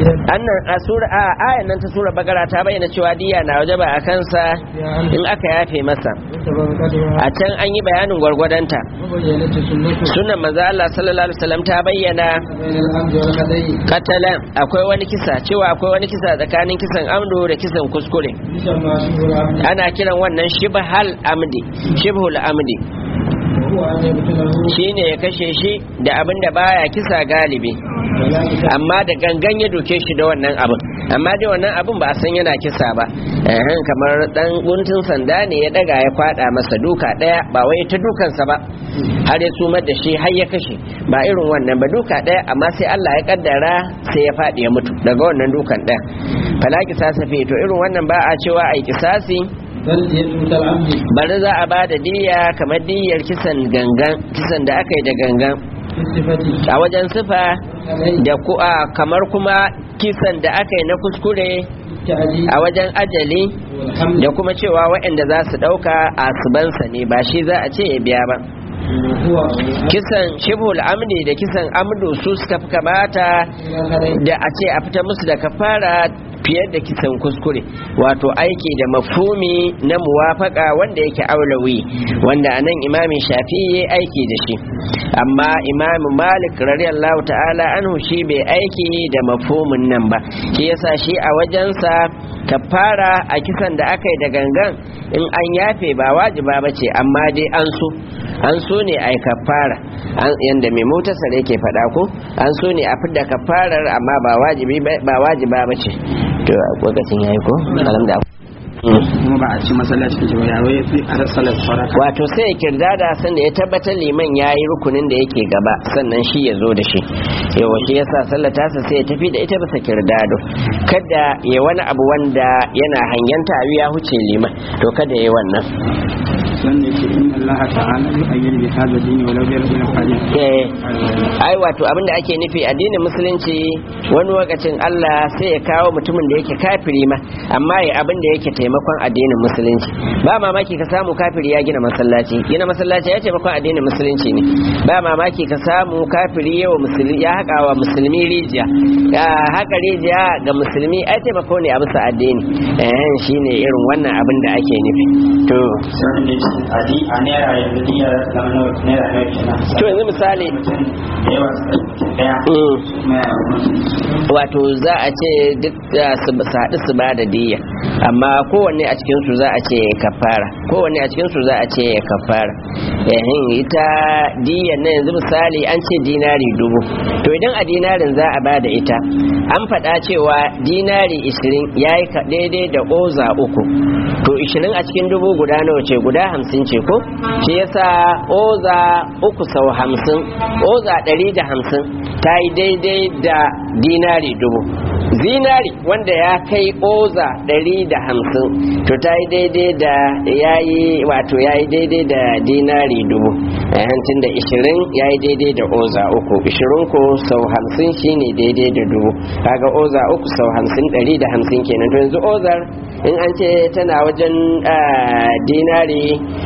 annan a sura a ayan nan ta sura bakara ta bayyana cewa diya na wajaba a kansa in aka yafe masa a can an yi bayanin gwargwadonta sunan manzo Allah sallallahu alaihi wasallam ta bayyana katalan akwai wani kisa cewa akwai wani kisa tsakanin kisan amdu da kisan kuskure ana kiran wannan shibhal amdi shibhul amdi shine ya kashe shi da abin da baya kisa galibi amma da gangan ya doke shi da wannan abin amma dai wannan abin ba a san yana kisa ba ehem kamar dan guntun sanda ne ya daga ya kwada masa duka daya ba wai ta dukansa ba har ya sumar da shi har ya kashe ba irin wannan ba duka daya amma sai Allah ya kaddara sai ya fadi ya mutu daga wannan dukan daya fala kisasa fi to irin wannan ba a cewa ai kisasi bari za a ba da diya kamar diyar kisan gangan kisan da aka yi da gangan a wajen sifa da ku'a kamar kuma kisan da aka yi na kuskure a wajen ajali da kuma cewa waɗanda za su ɗauka a subansa ne ba shi za a ce ya biya ba kisan shibhul amdi da kisan amdu su suka fi kamata da a ce a fita musu da kafara fiye da kisan kuskure wato aiki da mafhumi na muwafaka wanda yake aulawi wanda anan imamin shafi ya aiki da shi amma imamu malik radiyallahu ta'ala anhu shi bai aiki da mafhumin nan ba shi yasa shi a wajensa kafara a kisan da aka yi da gangan in an yafe ba wajiba ba ce amma dai an so an so ne a yi kafara yadda mai motasar yake faɗa ko an so ne a fidda kafarar amma ba wajiba ba ce to lokacin yayi ko alhamdulillah kuma ba a ci masallaci ke ba yawai ya fi a salar faraka wato sai ya kirda da san da ya tabbatar liman ya yi rukunin da yake gaba sannan shi ya zo da shi yawa shi yasa sallar tasa sai ya tafi da ita bisa kirdado kada ya wani abu wanda yana hangenta abu ya huce liman to kada ya yi wannan wanda yake inna Allah ta'ala yu'ayyidu bi hadha dini walau bi rabbil alamin eh ai wato abinda ake nufi addinin musulunci wani lokacin Allah sai ya kawo mutumin da yake kafiri ma amma ya abin da yake taimakon addinin musulunci ba mamaki ka samu kafiri ya gina masallaci gina masallaci ya taimakon addinin musulunci ne ba mamaki ka samu kafiri yawa musulmi ya haƙa wa musulmi rijiya ya haƙa rijiya ga musulmi ai taimako ne a bisa addini eh shine irin wannan abin da ake nufi to a naira yanzu diya zama naira naira kenan to yanzu misali mutum da yawa suka mutum daya mm, kuma ya mutum wato za a ce duk da su su haɗu su ba da diya amma kowanne a cikinsu za a ce ya kafara kowanne a cikinsu za a ce ya kafara yahin ita diyan na yanzu misali an ce dinari dubu to idan a dinarin za a ba da ita an faɗa cewa dinari ishirin ya yi daidai da oza uku to ishirin a cikin dubu guda nawa ce guda hamsin ce ko shi yasa oza uku sau hamsin oza ɗari da hamsin ta yi daidai da dinari dubu zinari wanda ya kai oza ɗari da hamsin to ta yi daidai da ya yi wato ya yi daidai da dinari dubu tun da ishirin ya yi daidai da oza uku ishirin ko sau hamsin shine daidai da dubu kaga oza uku sau hamsin ɗari da hamsin kenan to yanzu ozar in an ce tana wajen ah, dinari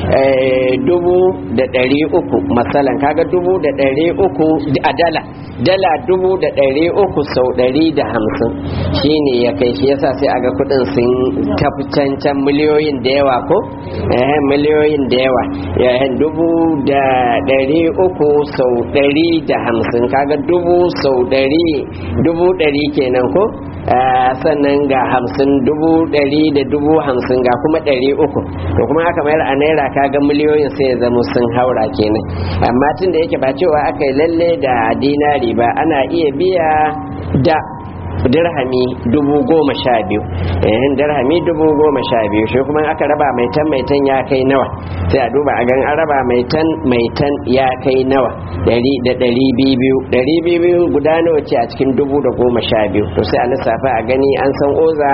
eh, dubu da ɗari uku matsalan kaga dubu da ɗari uku a dala dala dubu da ɗari uku sau ɗari da hamsin shine ya kai shi yasa sai aga kudin sun tafi cancan miliyoyin da yawa ko eh miliyoyin da yawa yayin dubu da ɗari uku sau ɗari da hamsin kaga dubu sau ɗari dubu ɗari kenan ko Ah, sannan ga hamsin dubu ɗari da dubu hamsin ga kuma ɗari uku to kuma aka mayar a naira kaga miliyoyin sai ya zama sun haura kenan amma tun da yake ba cewa aka yi lalle da dinari ba ana iya biya da dirhami dubu goma sha biyu eh dirhami dubu goma sha biyu shi kuma aka raba mai tan mai tan ya kai nawa sai a duba a gan an raba mai tan mai tan ya kai nawa dari da dari biyu dari biyu guda nawa ce a cikin dubu da goma sha biyu to sai a lissafa a gani an san oza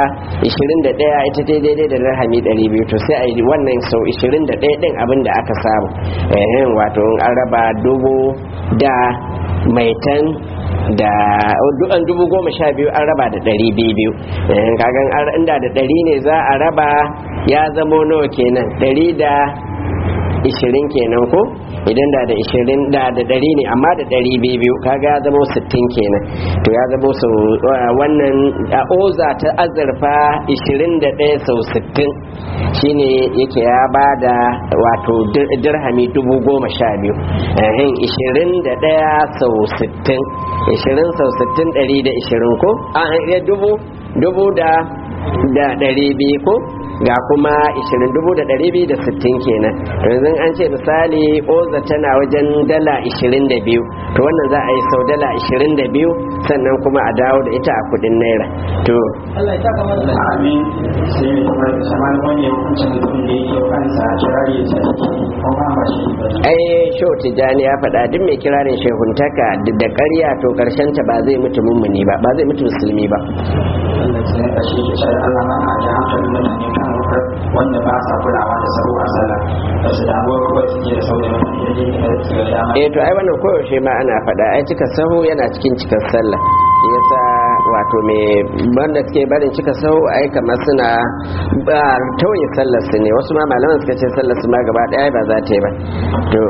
21 ita ta daidai da dirhami 200 to sai a yi wannan sau 21 din abin da aka samu eh wato an raba dubu da mai tan da dukan dubu goma sha biyu an raba da ɗari biyu biyu kagan inda da ɗari ne za a raba ya zamo nawa kenan ɗari da ishirin kenan ko idan da da ishirin da da ɗari ne amma da ɗari biyu kaga ya zama sittin kenan to ya zama sau wannan a oza ta azurfa ishirin da ɗaya sau sittin shine yake ya ba da wato dirhami dubu goma sha biyu ishirin da ɗaya sau sittin ishirin sau sittin ɗari da ishirin ko a dubu dubu da da ɗari biyu ko ga kuma 20,260 kenan yanzu an ce misali oza tana wajen dala 22 to wannan za a yi sau dala 22 sannan kuma a dawo da ita a kudin naira to Allah ya saka masa amin sai mai kuma da saman wani hukuncin mutum da yake kansa kirari ya tsaki ko ba ma shi ba ai shehu tijjani ya faɗa duk mai kirarin shehuntaka da ƙarya to karshen ta ba zai mutu mummuni ba ba zai mutu musulmi ba Allah sai ka shi ke sai Allah ma a ji hankalin mutane kan wanda ba sa kulawa da sabu a sallah ba su damuwa kuma su ke da sau da mutane da yake da su ga dama eh to ai wannan koyaushe ma ana faɗa ai cika sahu yana cikin cikar sallah yasa wato me wanda suke barin cika sahu ai kamar suna ba tauye sallar su ne wasu ma malaman suka ce sallar su ma gaba ɗaya ba za ta yi ba to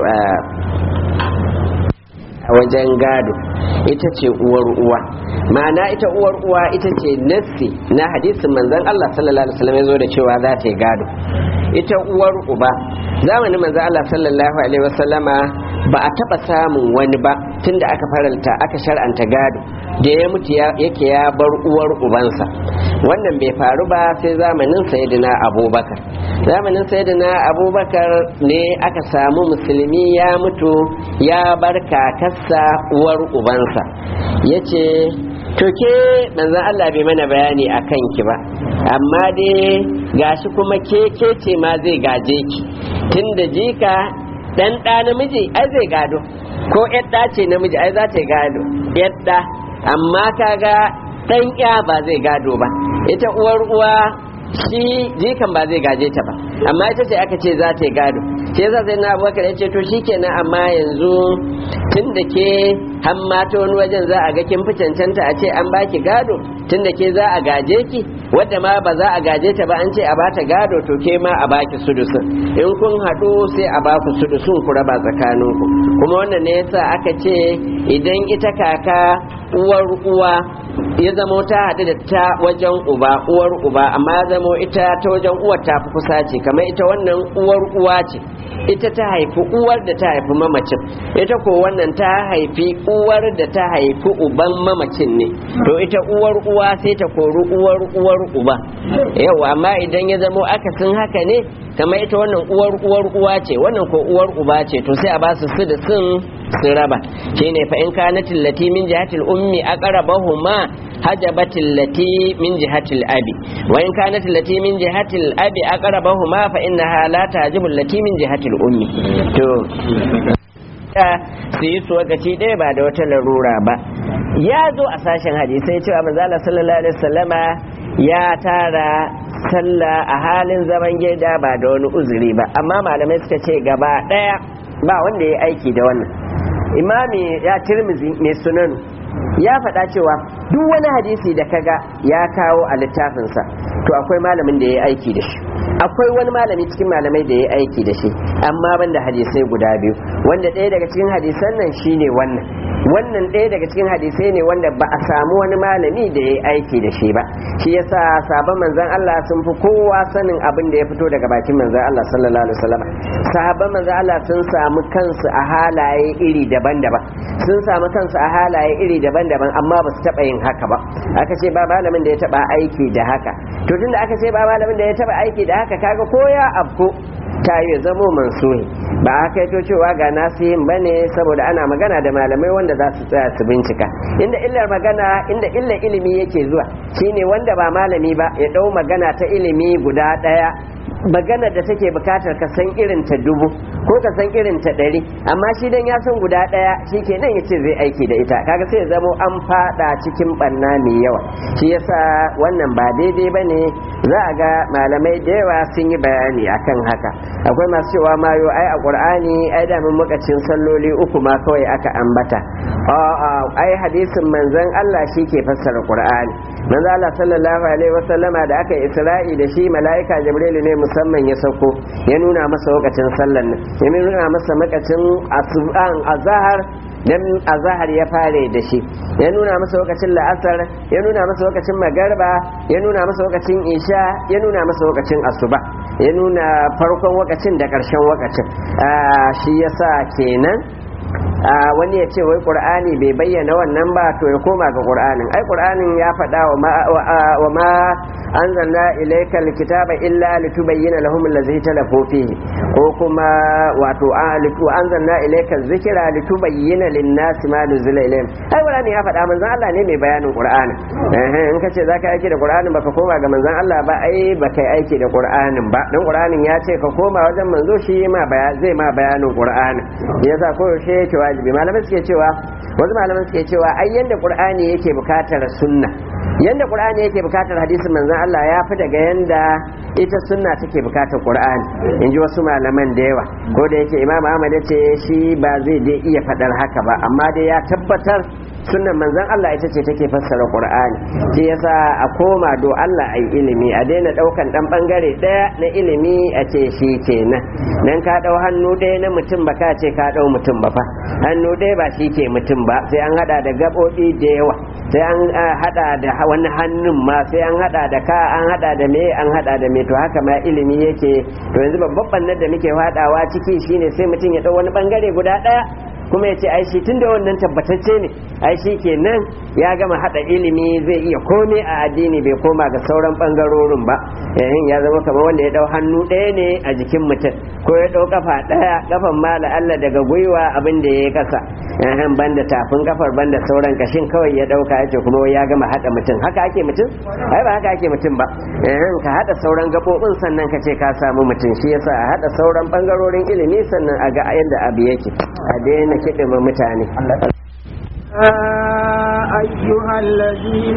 a wajen gado ita ce uwar uwa ma'ana ita uwar uwa ita ce nassi na hadisin manzon Allah sallallahu alaihi wasallam ya zo da cewa za ta yi gado ita uwar uba zamanin manzon Allah sallallahu alaihi wasallama ba a taba samun wani ba tunda aka faralta aka shar'anta gado da ya mutu yake ya bar uwar ubansa wannan bai faru ba sai zamanin sayyidina abubakar zamanin sayyidina abubakar ne aka samu musulmi ya mutu ya bar kakarsa uwar ubansa ya ce to ke manzan Allah bai mana bayani a kanki ba amma dai gashi kuma ke ke ce ma zai gaje ki tun da jika dan ɗa namiji ai zai gado ko yadda ce namiji ai za ta yi gado yadda amma kaga ɗan ya ba zai gado ba ita uwar uwa shi jikan ba zai gaje ta ba amma ita ce aka ce za ta yi gado sai yasa sai na abubakar ya ce to shikenan amma yanzu tun da ke hamma ta wani wajen za a ga kin fi cancanta a ce an baki gado tun da ke za a gaje ki wadda ma ba za a gaje ta ba an ce a bata gado to ke ma a baki sudusun in kun haɗu sai a baku sudusun ku raba tsakaninku kuma wannan ne yasa aka ce idan ita kaka uwar uwa ya zamo ta haɗu da ta wajen uba uwar uba amma ya zamo ita ta wajen uwar ta fi kusa ce kamar ita wannan uwar uwa ce ita ta haifi uwar da ta haifi mamacin ita ko wannan ta haifi uwar da ta haifi uban mamacin ne to ita uwar uwa sai ta kori uwar uwar uba yau amma idan ya zamo akasin haka ne kamar ita wannan uwar uwar uwa ce wannan ko uwar uba ce to sai a ba su su da sun su raba shine fa in kanatil lati min jihatil ummi aqrabahuma hajabatil lati min jihatil abi wa in kanatil lati min jihatil abi aqrabahuma fa innaha la tajibul lati min jihatil ummi to su yi su wakaci ɗaya ba da wata larura ba ya zo a sashen hadisai cewa manzala sallallahu alaihi wasallama ya tara sallah a halin zaman gida ba da wani uzuri ba amma malamai suka ce gaba ɗaya ba wanda ya aiki da wannan imami ya tirmizi mai sunanu ya faɗa cewa duk wani hadisi da kaga ya kawo a littafinsa to akwai malamin da ya aiki da shi akwai wani malami cikin malamai da ya aiki da shi amma banda hadisai guda biyu wanda ɗaya daga cikin hadisan nan shine wannan wannan ɗaya daga cikin hadisai ne wanda ba a samu wani malami da ya aiki da shi ba shi yasa sabon manzon Allah sun fi kowa sanin abin da ya fito daga bakin manzon Allah sallallahu alaihi wasallam sahabban manzon Allah sun samu kansu a halaye iri daban-daban sun samu kansu a halaye iri daban-daban amma ba su taɓa yin haka ba aka ce ba malamin da ya taɓa aiki da haka to tunda aka ce ba malamin da ya taɓa aiki da haka kaga ko ya afko ta yi zamo mansuhi ba a kai to cewa ga nasihin ba ne saboda ana magana da malamai wanda za su tsaya su bincika inda illar magana inda illar ilimi yake zuwa shine wanda ba malami ba ya ɗau magana ta ilimi guda ɗaya magana da take bukatar ka san irin ta dubu ko ka san irin ta ɗari amma shi dan ya san guda ɗaya shi ke nan ya ce zai aiki da ita kaga sai ya zamo an fada cikin ɓanna mai yawa shi yasa wannan ba daidai ba ne za a ga malamai da yawa sun yi bayani akan haka akwai masu cewa mayo ai a ƙur'ani ai da mun mukacin salloli uku ma kawai aka ambata a'a ai hadisin manzon Allah shi ke fassara Qur'ani manzon Allah sallallahu alaihi wasallama da aka Isra'i da shi mala'ika Jibril ne musamman ya sauko ya nuna masa lokacin sallan nan ya nuna masa makacin asuban azhar dan azhar ya fare da shi ya nuna masa lokacin la'asar ya nuna masa lokacin magarba ya nuna masa lokacin isha ya nuna masa lokacin asuba ya nuna farkon wakacin da ƙarshen wakacin shi yasa kenan wani ya ce wai qur'ani bai bayyana wannan ba to ya koma ga qur'anin ai qur'anin ya faɗa wa ma anzalna ilayka alkitaba illa litubayyana lahum allazi talafu fihi ko kuma wato wa anzalna ilayka dhikra litubayyana lin-nasi ma nuzila ilayhim ai qur'ani ya faɗa manzon Allah ne mai bayanin qur'ani eh in ka ce zaka aiki da qur'anin baka koma ga manzon Allah ba ai baka aiki da qur'anin ba dan qur'anin ya ce ka koma wajen manzo shi ma zai ma bayanin qur'anin yasa koyaushe yake wajibi malamai suke cewa wasu malamai suke cewa ai yanda qur'ani yake bukatar sunna yanda qur'ani yake bukatar hadisin manzon Allah ya fi daga yanda ita sunna take bukatar qur'ani inji wasu malaman da yawa ko da yake imam Ahmad ce shi ba zai dai iya fadar haka ba amma dai ya tabbatar sunnan manzon Allah ita ce take fassara qur'ani shi yasa a koma do Allah ai ilimi a daina daukan dan bangare daya na ilimi a ce shi kenan dan ka dau hannu daya na mutum ba ka ce ka dau mutum ba fa hannu daya ba shi ke mutum ba sai an hada da gabobi da yawa sai an hada da wani hannun ma sai an hada da ka an hada da me an hada da me to haka ma ilimi yake to yanzu babban bannan da muke fadawa ciki shine sai mutum ya dau wani bangare guda daya kuma ya ce ai shi tunda wannan tabbatacce ne ai shi kenan ya gama hada ilimi zai iya komai a addini bai koma ga sauran bangarorin ba yayin ya zama kamar wanda ya dau hannu ɗaya ne a jikin mutum ko ya dau kafa ɗaya kafan ma Allah daga gwiwa abin da ya kasa yayin banda tafin kafar banda sauran kashin kawai ya dauka yace kuma ya gama hada mutum haka ake mutum ai ba haka ake mutum ba yayin ka hada sauran gabobin sannan ka ce ka samu mutum shi yasa a hada sauran bangarorin ilimi sannan a ga yadda abu yake a daina kiɗima mutane أيها الذين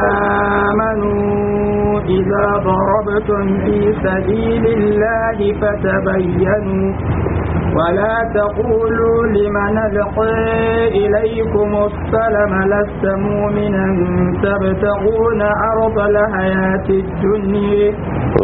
آمنوا إذا ضربتم في سبيل الله فتبينوا ولا تقولوا لمن ألقي إليكم السلم لست مؤمنا تبتغون عرض الحياة الدنيا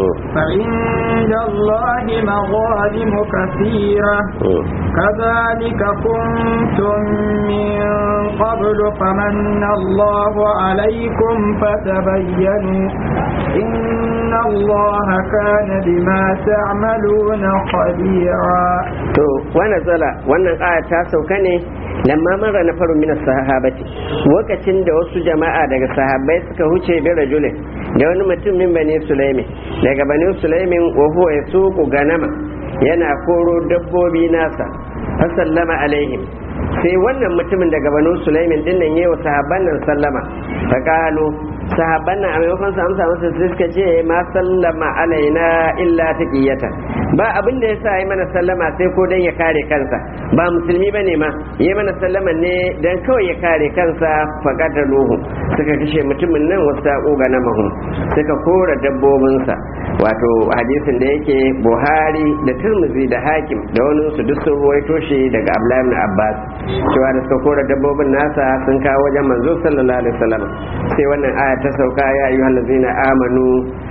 فعند الله مظالم كثيرة كذلك كنتم من قبل فمن الله عليكم فتبينوا إن الله كان بما تعملون خبيرا to wannan zala wannan aya ta sauka ne lamma mara na faru min sahabati lokacin da wasu jama'a daga sahabbai suka huce bi rajulin da wani mutum min bani sulaimi daga bani sulaimin wa huwa yasuqu ganama yana koro dabbobi nasa fasallama alaihim sai wannan mutumin daga banu sulaimin din nan yayi wa sahabban nan sallama fa qalu sahabban nan a maimakon su amsa masa sai suka ce ma sallama alaina illa taqiyatan ba abin da yasa yi mana sallama sai ko dan ya kare kansa ba musulmi bane ma yi mana sallama ne dan kawai ya kare kansa fa luhu suka kashe mutumin nan wasu ga na mahum suka kora dabbobinsa wato hadisin da yake buhari da turmuzi da hakim da wani su duk sun ruwaito shi daga abdullahi ibn abbas cewa da suka kora dabbobin nasa sun kawo wajen manzo sallallahu alaihi wasallam sai wannan aya ta sauka ya ayyuhal ladzina amanu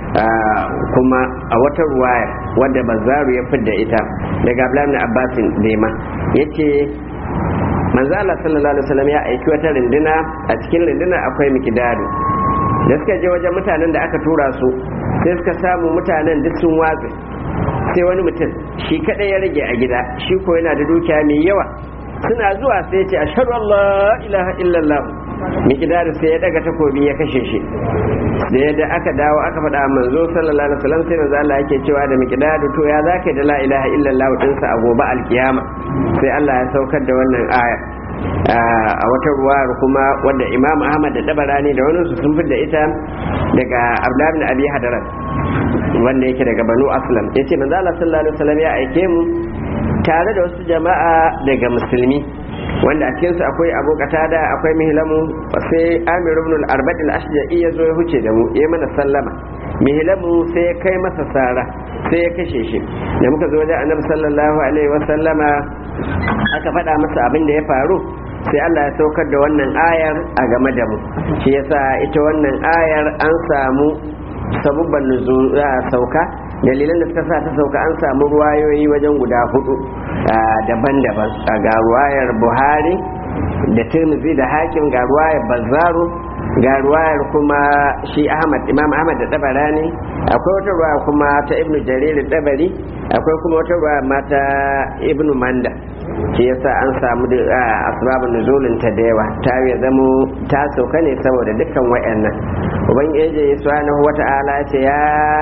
kuma a wata ruwaya wadda bazaru ya fidda ita daga abdullahi ibn abbas dema yace manzo Allah sallallahu alaihi wasallam ya aiki wata rinduna a cikin rinduna akwai mikidadu da suka je wajen mutanen da aka tura su sai suka samu mutanen duk sun watse sai wani mutum shi kadai ya rage a gida shi ko yana da dukiya mai yawa suna zuwa sai ce ashhadu an la ilaha illallah mikidadu sai ya daga takobi ya kashe shi da yadda aka dawo aka faɗa manzo sallallahu alaihi wasallam sai manzo Allah yake cewa da mikidadu to ya zaka da la ilaha illallah dinsa a gobe alkiyama sai Allah ya saukar da wannan aya a wata ruwayar kuma wadda imam ahmad da dabarani da wani sun fi da ita daga abdullahi bin abi hadarat wanda yake daga banu aslam yace manzo Allah sallallahu alaihi wasallam ya aike mu tare da wasu jama'a daga musulmi wanda a cikinsu akwai abu da akwai mihilamu sai amir ibn al-arbad al-ashja'i ya zo ya huce da mu ya mana sallama mihilamu sai ya kai masa sara sai ya kashe shi da muka zo wajen annabi sallallahu alaihi wa sallama aka faɗa masa abin da ya faru sai Allah ya saukar da wannan ayar a game da mu shi yasa ita wannan ayar an samu sabubban nuzul sauka dalilan da suka sa ta sauka an samu ruwayoyi wajen guda hudu daban-daban ga ruwayar buhari da tirmidhi da hakim ga ruwayar bazzaru ga ruwayar kuma shi ahmad imam ahmad da tabarani akwai wata ruwaya kuma ta ibnu jarir dabari akwai kuma wata ruwaya mata ibnu manda shi yasa an samu asbabun nuzulin ta da yawa ta ya zamo ta sauka ne saboda dukkan wayannan ubangiji subhanahu wata'ala ce ya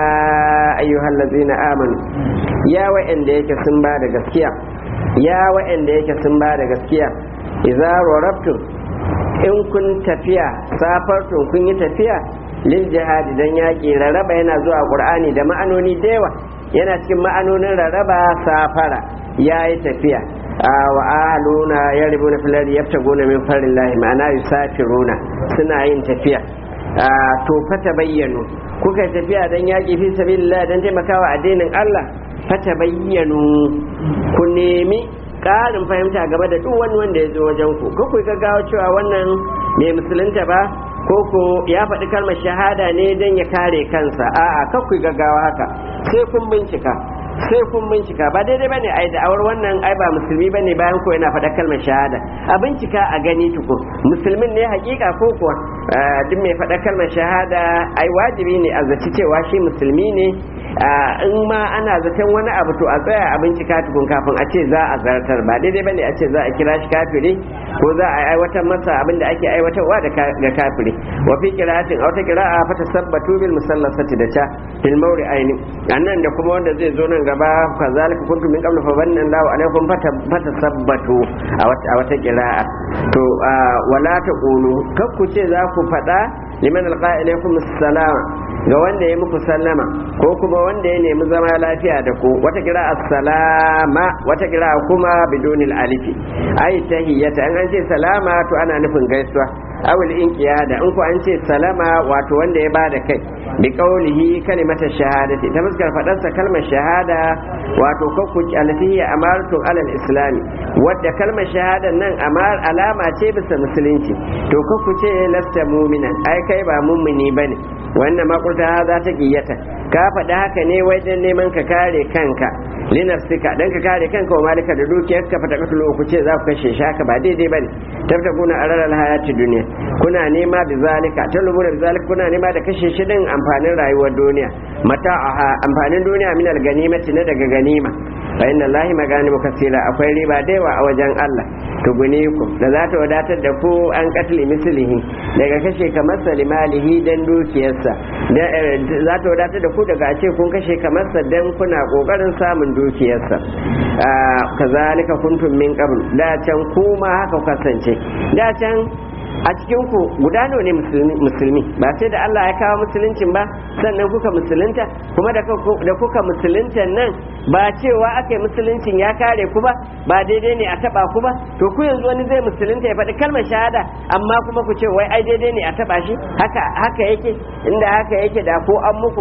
ayyuhal ladzina amanu ya wayanda yake sun ba da gaskiya ya wayanda yake sun ba da gaskiya idza rarabtum in kun tafiya safartun kun yi tafiya lil jihadi dan yaƙi raraba yana zuwa qur'ani da ma'anoni da yawa yana cikin ma'anonin raraba safara yayi tafiya wa ahluna yaribuna fil ardi yaftaguna min farillahi ma'ana yusafiruna suna yin tafiya to fata bayyano kuka tafiya dan yaƙi fi sabilillah dan taimakawa addinin Allah fata bayyano ku nemi ƙarin fahimta game da duk wani wanda ya zo wajen ku ko ku gaggawa cewa wannan mai musulunta ba ko ko ya faɗi kalmar shahada ne don ya kare kansa a'a kar ku gaggawa haka sai kun bincika sai kun bincika ba daidai bane ai da awar wannan ai ba musulmi bane bayan ko yana faɗa kalmar shahada a bincika a gani tukun musulmin ne hakika ko kuwa duk mai faɗa kalmar shahada ai wajibi ne a zaci cewa shi musulmi ne in ma ana zaton wani abu to a tsaya a bincika tukun kafin a ce za a zartar ba daidai bane a ce za a kira shi kafiri ko za a aiwatar masa abin da ake aiwatarwa ga kafiri wa fi qira'atin aw ta qira'a fa tasabbatu bil musallasati da ta fil mawri aini annan da kuma wanda zai zo nan gaba kazalika kuntum min qablu fa banna Allahu alaikum fa tasabbatu a wata qira'a to wala taqulu kakku ce za ku faɗa liman alqa ilaykum assalam ga wanda ya muku sallama ko kuma wanda ya nemi zama lafiya da ku wata kira assalama wata kira kuma bidunil alifi ai tahiyyata an an ce salama to ana nufin gaisuwa awul inqiyada in ku an ce salama wato wanda ya bada kai bi qaulihi kalimata shahadati ta fuskar fadarsa kalmar shahada wato kakku alfihi amaratu alal islami wadda kalmar shahada nan amar alama ce bisa musulunci to kakku ce lasta mu'minan ai kai ba mummuni bane wannan makulta za ta giyata ka faɗi haka ne wai dan neman ka kare kanka linafsika dan ka kare kanka wa malika da dukiyar ka fata katulu ku ce za ku kashe shaka ba daidai bane tabtakuna araral hayati duniya kuna nema bi zalika talubuna bi zalika kuna nema da kashe shi din amfanin rayuwar duniya mata amfanin duniya min alganimati na daga ganima fa inna allahi maganimu kasira akwai riba da yawa a wajen Allah tuguniku da za ta wadatar da ku an katli mislihi daga kashe kamar salimalihi dan dukiyarsa za ta wadatar da ku daga ce kun kashe kamar sa dan kuna kokarin samun dukiyarsa kazalika kuntum min qabl da can kuma haka kasance da can a cikin ku guda nawa ne musulmi ba sai da Allah ya kawo musuluncin ba sannan kuka musulunta kuma da kuka musulunta nan ba cewa aka yi musuluncin ya kare ku ba ba daidai ne a taba ku ba to ku yanzu wani zai musulunta ya faɗi kalmar shahada amma kuma ku ce wai ai daidai ne a taba shi haka haka yake inda haka yake da ko an muku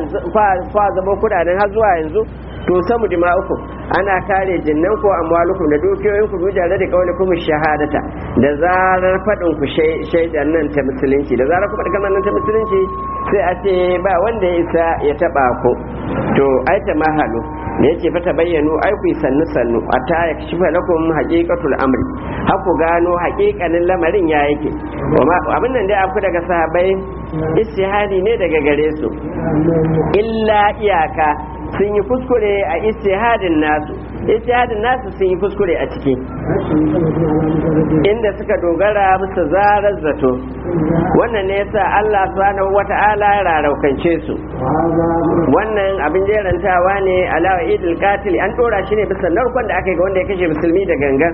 kwa zama kudaden har zuwa yanzu to samu dima'ukum ana kare jinnan ko amwalukum da dukiyoyin ku dujare da kaulikum shahadata da zarar fadin ku shaidan nan ta musulunci da zarar ku faɗi kalmar nan ta musulunci sai a ce ba wanda ya isa ya taba ku to ai ta mahalu da yace fa tabayyanu ai ku sannu sannu ata ya kashifa lakum haqiqatul amri haku gano haƙiƙanin lamarin ya yake abin nan dai aku daga sahabbai istihadi ne daga gare su illa iyaka sun yi kuskure a istihadin nasu istihadin nasu sun yi kuskure a ciki inda suka dogara musu zarar zato wannan ne yasa Allah subhanahu wata'ala ya raraukance su wannan abin jerantawa ne alawa idil qatil an dora shi ne bisa narkon da aka yi ga wanda ya kashe musulmi da gangan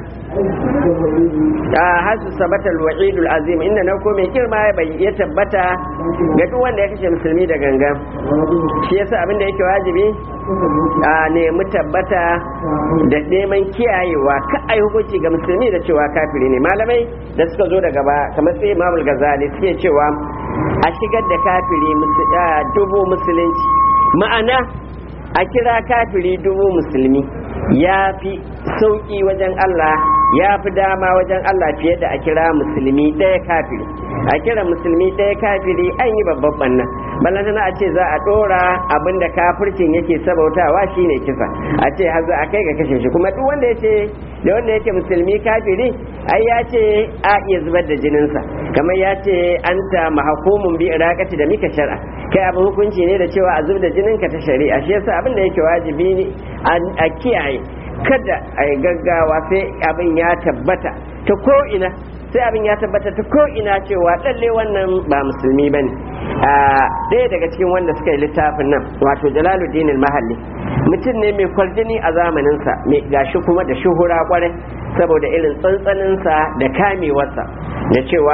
a hasu sabatal wa'idul azim inda narko mai girma ya tabbata ga duk wanda ya kashe musulmi da gangan shi yasa abin da yake wajibi a nemi tabbata da neman kiyayewa ka ai hukunci ga musulmi da cewa kafiri ne malamai da suka zo daga ba kamar sai imamul gazali suke cewa a shigar da kafiri dubu musulunci ma'ana a kira kafiri dubu musulmi ya fi sauƙi wajen Allah ya fi dama wajen Allah fiye da a kira musulmi ɗaya kafiri a kira musulmi ɗaya kafiri an yi babban bannan ballantana a ce za a ɗora abin da kafircin yake sabautawa shine kisa a ce har za a kai ga kashe shi kuma duk wanda ya ce da wanda yake musulmi kafiri ai ya ce a iya zubar da jininsa kamar ya ce an ta mahakumun bi iraqati da mika shar'a kai abin hukunci ne da cewa a zubar da jininka ta shari'a shi yasa abin da yake wajibi ne a kiyaye kada a yi gaggawa sai abin ya tabbata ta ko'ina sai abin ya tabbata ta ko'ina cewa ɗalle wannan ba musulmi ba ne ɗaya daga cikin wanda suka yi littafin nan wato jalaluddin mahalli mutum ne mai kwarjini a zamaninsa mai gashi kuma da shuhura kwarai saboda irin tsantsaninsa da kamewarsa da cewa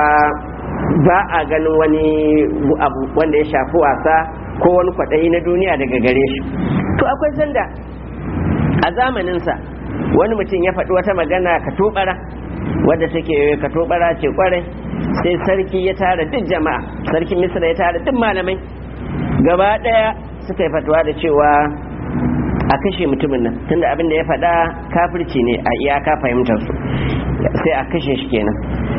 ba a ganin wani abu wanda ya shafi wasa ko wani kwaɗayi na duniya daga gare shi to akwai sanda a zamaninsa wani mutum ya faɗi wata magana ka tubara wadda take ka tubara ce kwarai sai sarki ya tara duk jama'a sarkin misra ya tara duk malamai gaba ɗaya suka yi fatuwa da cewa a kashe mutumin nan tunda abin da ya faɗa kafirci ne a iyaka fahimtar su sai a kashe shi kenan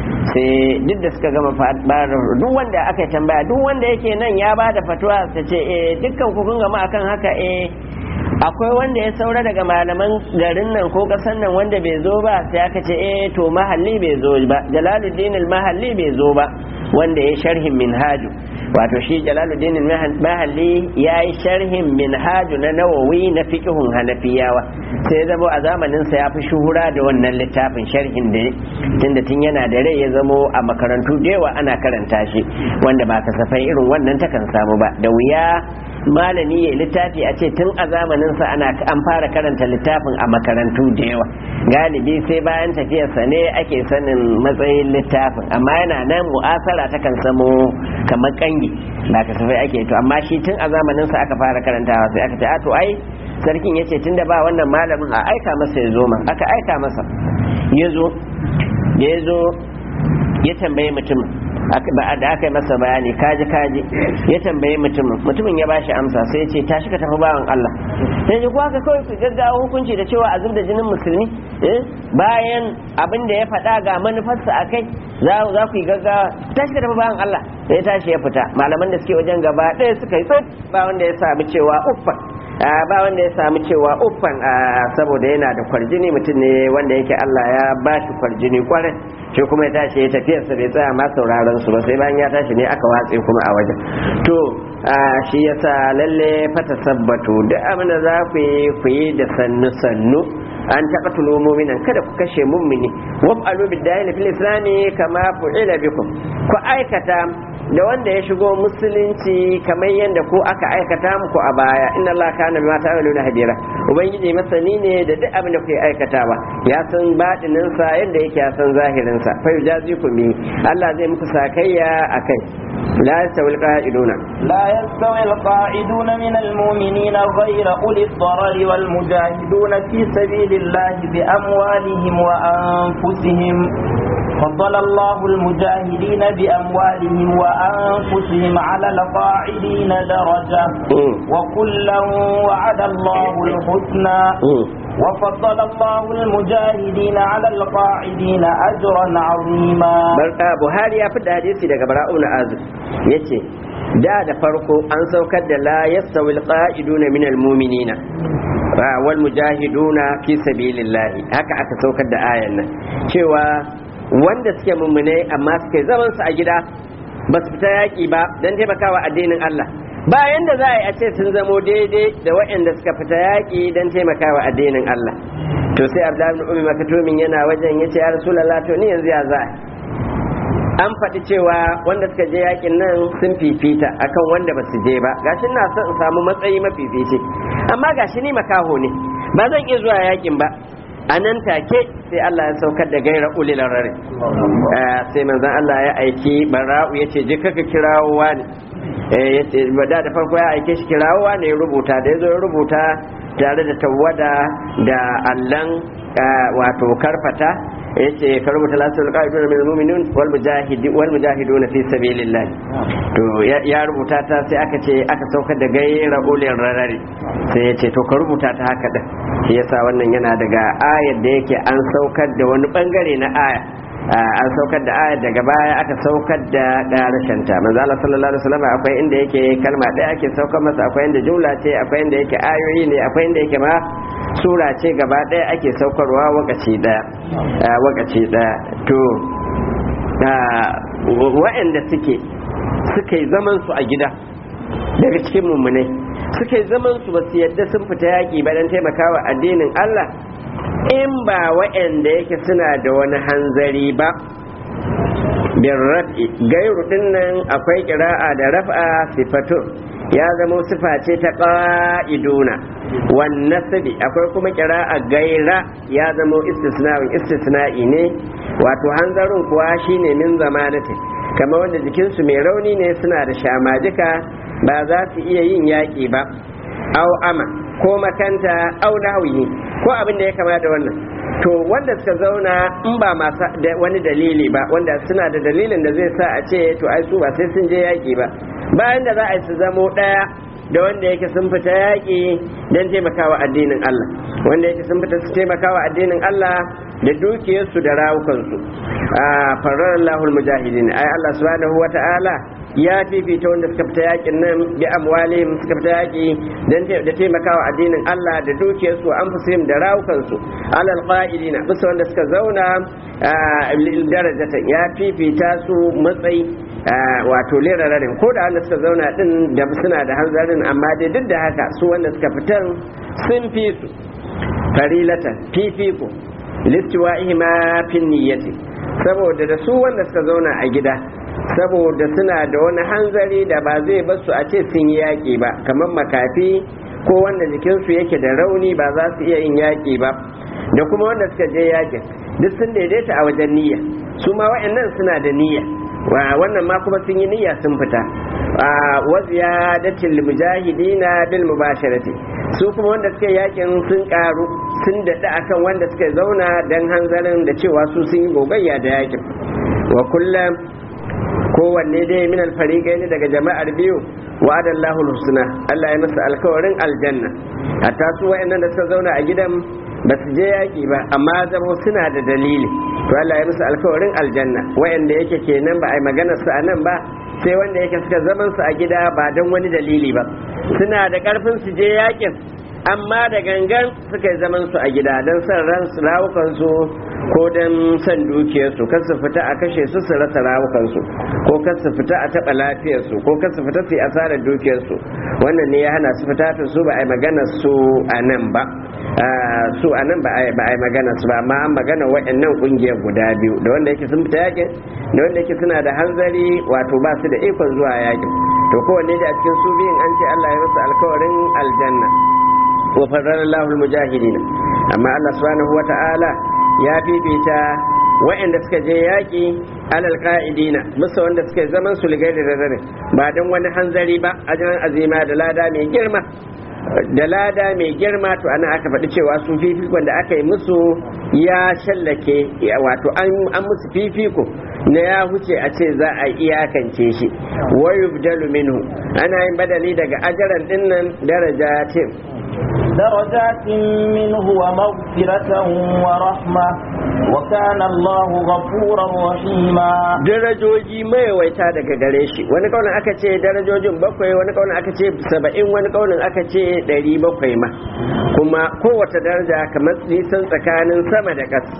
sai duk da suka gama duk wanda aka tambaya duk wanda yake nan ya ba da fatuwa ta ce eh dukkan ku kun gama akan haka eh akwai wanda ya saura daga malaman garin nan ko kasan nan wanda bai zo ba sai aka ce eh to mahalli bai zo ba jalaluddin mahalli bai zo ba wanda ya sharhin minhaju wato shi jalaluddin mahalli ya yi sharhin minhaju na nawawi na fiqhun hanafiyawa sai zamo a zamanin sa ya fi shuhura da wannan littafin sharhin da tunda tun yana da rai ya zamo a makarantu da yawa ana karanta shi wanda ba kasafai irin wannan takan samu ba da wuya malami ya littafi a ce tun a zamaninsa ana an fara karanta littafin a makarantu da yawa galibi sai bayan tafiyarsa ne ake sanin matsayin littafin amma yana nan mu'asara ta kan samo kamar kangi ba kasafai ake to amma shi tun a zamaninsa aka fara karantawa sai aka ce a to ai sarkin ya ce tun da ba wannan malamin a aika masa ya zo ma aka aika masa ya zo ya zo ya tambaye mutumin da aka yi masa bayani kaji kaji ya tambaye mutumin mutumin ya bashi amsa sai ce tashi ka tafi bawan Allah sai ji kuwa ka kawai ku gaggawa hukunci da cewa a zub da jinin musulmi bayan abin da ya faɗa ga manufarsa a kai za ku yi gaggawa tashi ka tafi bawan Allah sai tashi ya fita malaman da suke wajen gaba ɗaya suka yi tsot ba wanda ya sami cewa uffan ba wanda ya sami cewa uffan saboda yana da kwarjini mutum ne wanda yake Allah ya ba shi kwarjini kwarai shi kuma ya tashi ya tafiyarsa bai tsaya ma sauraron su ba sai bayan ya tashi ne aka watse kuma a wajen to shi yasa lalle fata sabbatu duk abin da za ku yi ku yi da sannu sannu an taɓa tulo muminan kada ku kashe mummini waf'alu bid-dahil fil islami kama fu'ila bikum ku aikata da wanda ya shigo musulunci kamar yadda ko aka aikata muku a baya inna Allah kana bima ta'maluna hadira ubangiji masani ne da duk abin da kuke aikatawa ya san batinin sa yadda yake ya san zahirin sa fa yujazikum bi Allah zai muku sakayya akai la yastawil qa'iduna لا يستوي القاعدون من المؤمنين غير أولي الضرر والمجاهدون في سبيل الله بأموالهم وأنفسهم فضل الله المجاهدين بأموالهم وأنفسهم على القاعدين درجة وكلا وعد الله الحسنى وفضل الله المجاهدين على القاعدين أجرا عظيما Buhari ya fi hadisi daga Bara'un Azib yace da da farko an saukar da la yastawi alqa'iduna minal mu'minina wal mujahiduna fi sabilillah haka aka saukar da ayan nan cewa wanda suke mummune amma suke zaman su a gida ba su fita yaƙi ba don taimakawa addinin Allah bayan da za a yi a ce sun zamo daidai da waɗanda suka fita yaƙi don taimakawa addinin Allah to sai Abdullahi ibn Ummi Maktumin yana wajen yace ya Rasulullah to ni yanzu ya za an faɗi cewa wanda suka je yakin nan sun fifita akan wanda ba su je ba gashi na son in samu matsayi mafifici amma gashi ni makaho ne ba zan iya zuwa yakin ba a nan take sai Allah ya saukar da gaira ulil rare sai manzon Allah ya aiki bara'u ya ce je kaka kirawo wani ya ce da da farko ya aike shi kirawo wani ya rubuta da ya zo ya rubuta tare da tawada da allan wato karfata yace ka rubuta lasul qa'idun min mu'minun wal mujahidin wal mujahidun fi sabilillah to ya rubuta ta sai aka ce aka saukar da gaira ulil rarari sai yace to ka rubuta ta haka din shi yasa wannan yana daga ayar da yake an saukar da wani bangare na aya an saukar da ayar daga baya aka saukar da ƙarashin ta manzo Allah sallallahu alaihi wasallam akwai inda yake kalma ɗaya ake saukar masa akwai inda jumla ce akwai inda yake ayoyi ne akwai inda yake ma sura ce gaba ɗaya ake saukarwa wakaci ɗaya wakaci ɗaya to wa'anda suke suka yi zaman su a gida daga cikin mummunai suka yi zaman su ba su yadda sun fita yaƙi ba don taimakawa addinin Allah in ba wa'anda yake suna da wani hanzari ba bin raf'i gairu dinnan akwai kira'a da raf'a sifatun ya zama sifa ce ta ƙa'iduna wan nasabi akwai kuma kira'a gaira ya zama istisna'in istisna'i ne wato hanzarin kuwa shine min zamanati kamar wanda jikinsu mai rauni ne suna da shamajika ba za su iya yin yaƙi ba au ama ko makanta au nahwihi ko abin da ya kama da wannan to wanda suka zauna in ba masu da wani dalili ba wanda suna da dalilin da zai sa a ce to ai su ba sai sun je yaƙi ba bayan da za a yi su zamo ɗaya da wanda yake sun fita yaƙi don taimakawa addinin Allah wanda yake sun fita su taimakawa addinin Allah da dukiyarsu da rawukansu a farar Allahul mujahidin ai Allah subhanahu wata'ala ya fifita wanda suka fita yakin nan bi amwalihim suka fita yaki dan da taimakawa addinin Allah da dukiyarsu an fusim da rawukansu alal qa'idina bisa wanda suka zauna darajatan ya fifita su matsayi wato lirararin ko da wanda suka zauna din da suna da hanzarin amma dai duk da haka su wanda suka fitan sun fi su farilatan fifiko listiwa'ihi ma fin niyyati saboda da su wanda suka zauna a gida saboda suna da wani hanzari da ba zai basu a ce sun yi yaƙi ba kamar makafi ko wanda jikinsu yake da rauni ba za su iya yin yaƙi ba da kuma wanda suka je yaƙin duk sun daidaita a wajen niyya su ma wa'annan suna da niyya wannan ma kuma sun yi niyya sun fita wa ziyadatil mujahidina bil mubasharati su kuma wanda suka yakin sun karu sun daɗa akan wanda suka zauna dan hanzarin da cewa su sun yi gogayya da yakin wa kullum kowanne dai min alfariqai ne daga jama'ar biyu wa'ada Allahu husna Allah ya masa alkawarin aljanna hatta su wayannan da suka zauna a gidan ba su je yaki ba amma zama suna da dalili to Allah ya masa alkawarin aljanna wayanda yake kenan ba a yi magana su a nan ba sai wanda yake suka zaman su a gida ba don wani dalili ba suna da karfin su je yakin amma da gangan suka yi zaman su a gida don son ran su rawukan su ko don son dukiyarsu kan su fita a kashe su su rasa rawukansu ko kan su fita a taɓa lafiyarsu ko kan su fita su yi asarar dukiyarsu wannan ne ya hana su fita to su ba a yi magana su a nan ba su a nan ba a yi magana su ba amma an magana waɗannan ƙungiyar guda biyu da wanda yake sun fita yakin da wanda yake suna da hanzari wato ba su da ikon zuwa yakin to kowanne da a cikin su biyun an ce Allah ya masa alkawarin aljanna wa farrar Allahul mujahidin amma Allah subhanahu wa ta'ala ya fifita waɗanda suka je yaƙi alal ka'idina musa wanda suka zaman su ligai da rarrabe ba don wani hanzari ba ajiyar azima da lada mai girma da lada mai girma to ana aka faɗi cewa su fifikon da aka yi musu ya shallake wato an musu fifiko na ya huce a ce za a iyakance shi wa yubdalu minhu ana yin badali daga ajaran dinnan darajatin درجات منه ومغفرة ورحمة وكان الله غفورا رحيما darajoji mayawaita daga gare shi wani kaunin aka ce darajojin bakwai wani kaunin aka ce saba'in wani kaunin aka ce ɗari bakwai ma kuma kowace daraja kamar nisan tsakanin sama da ƙasa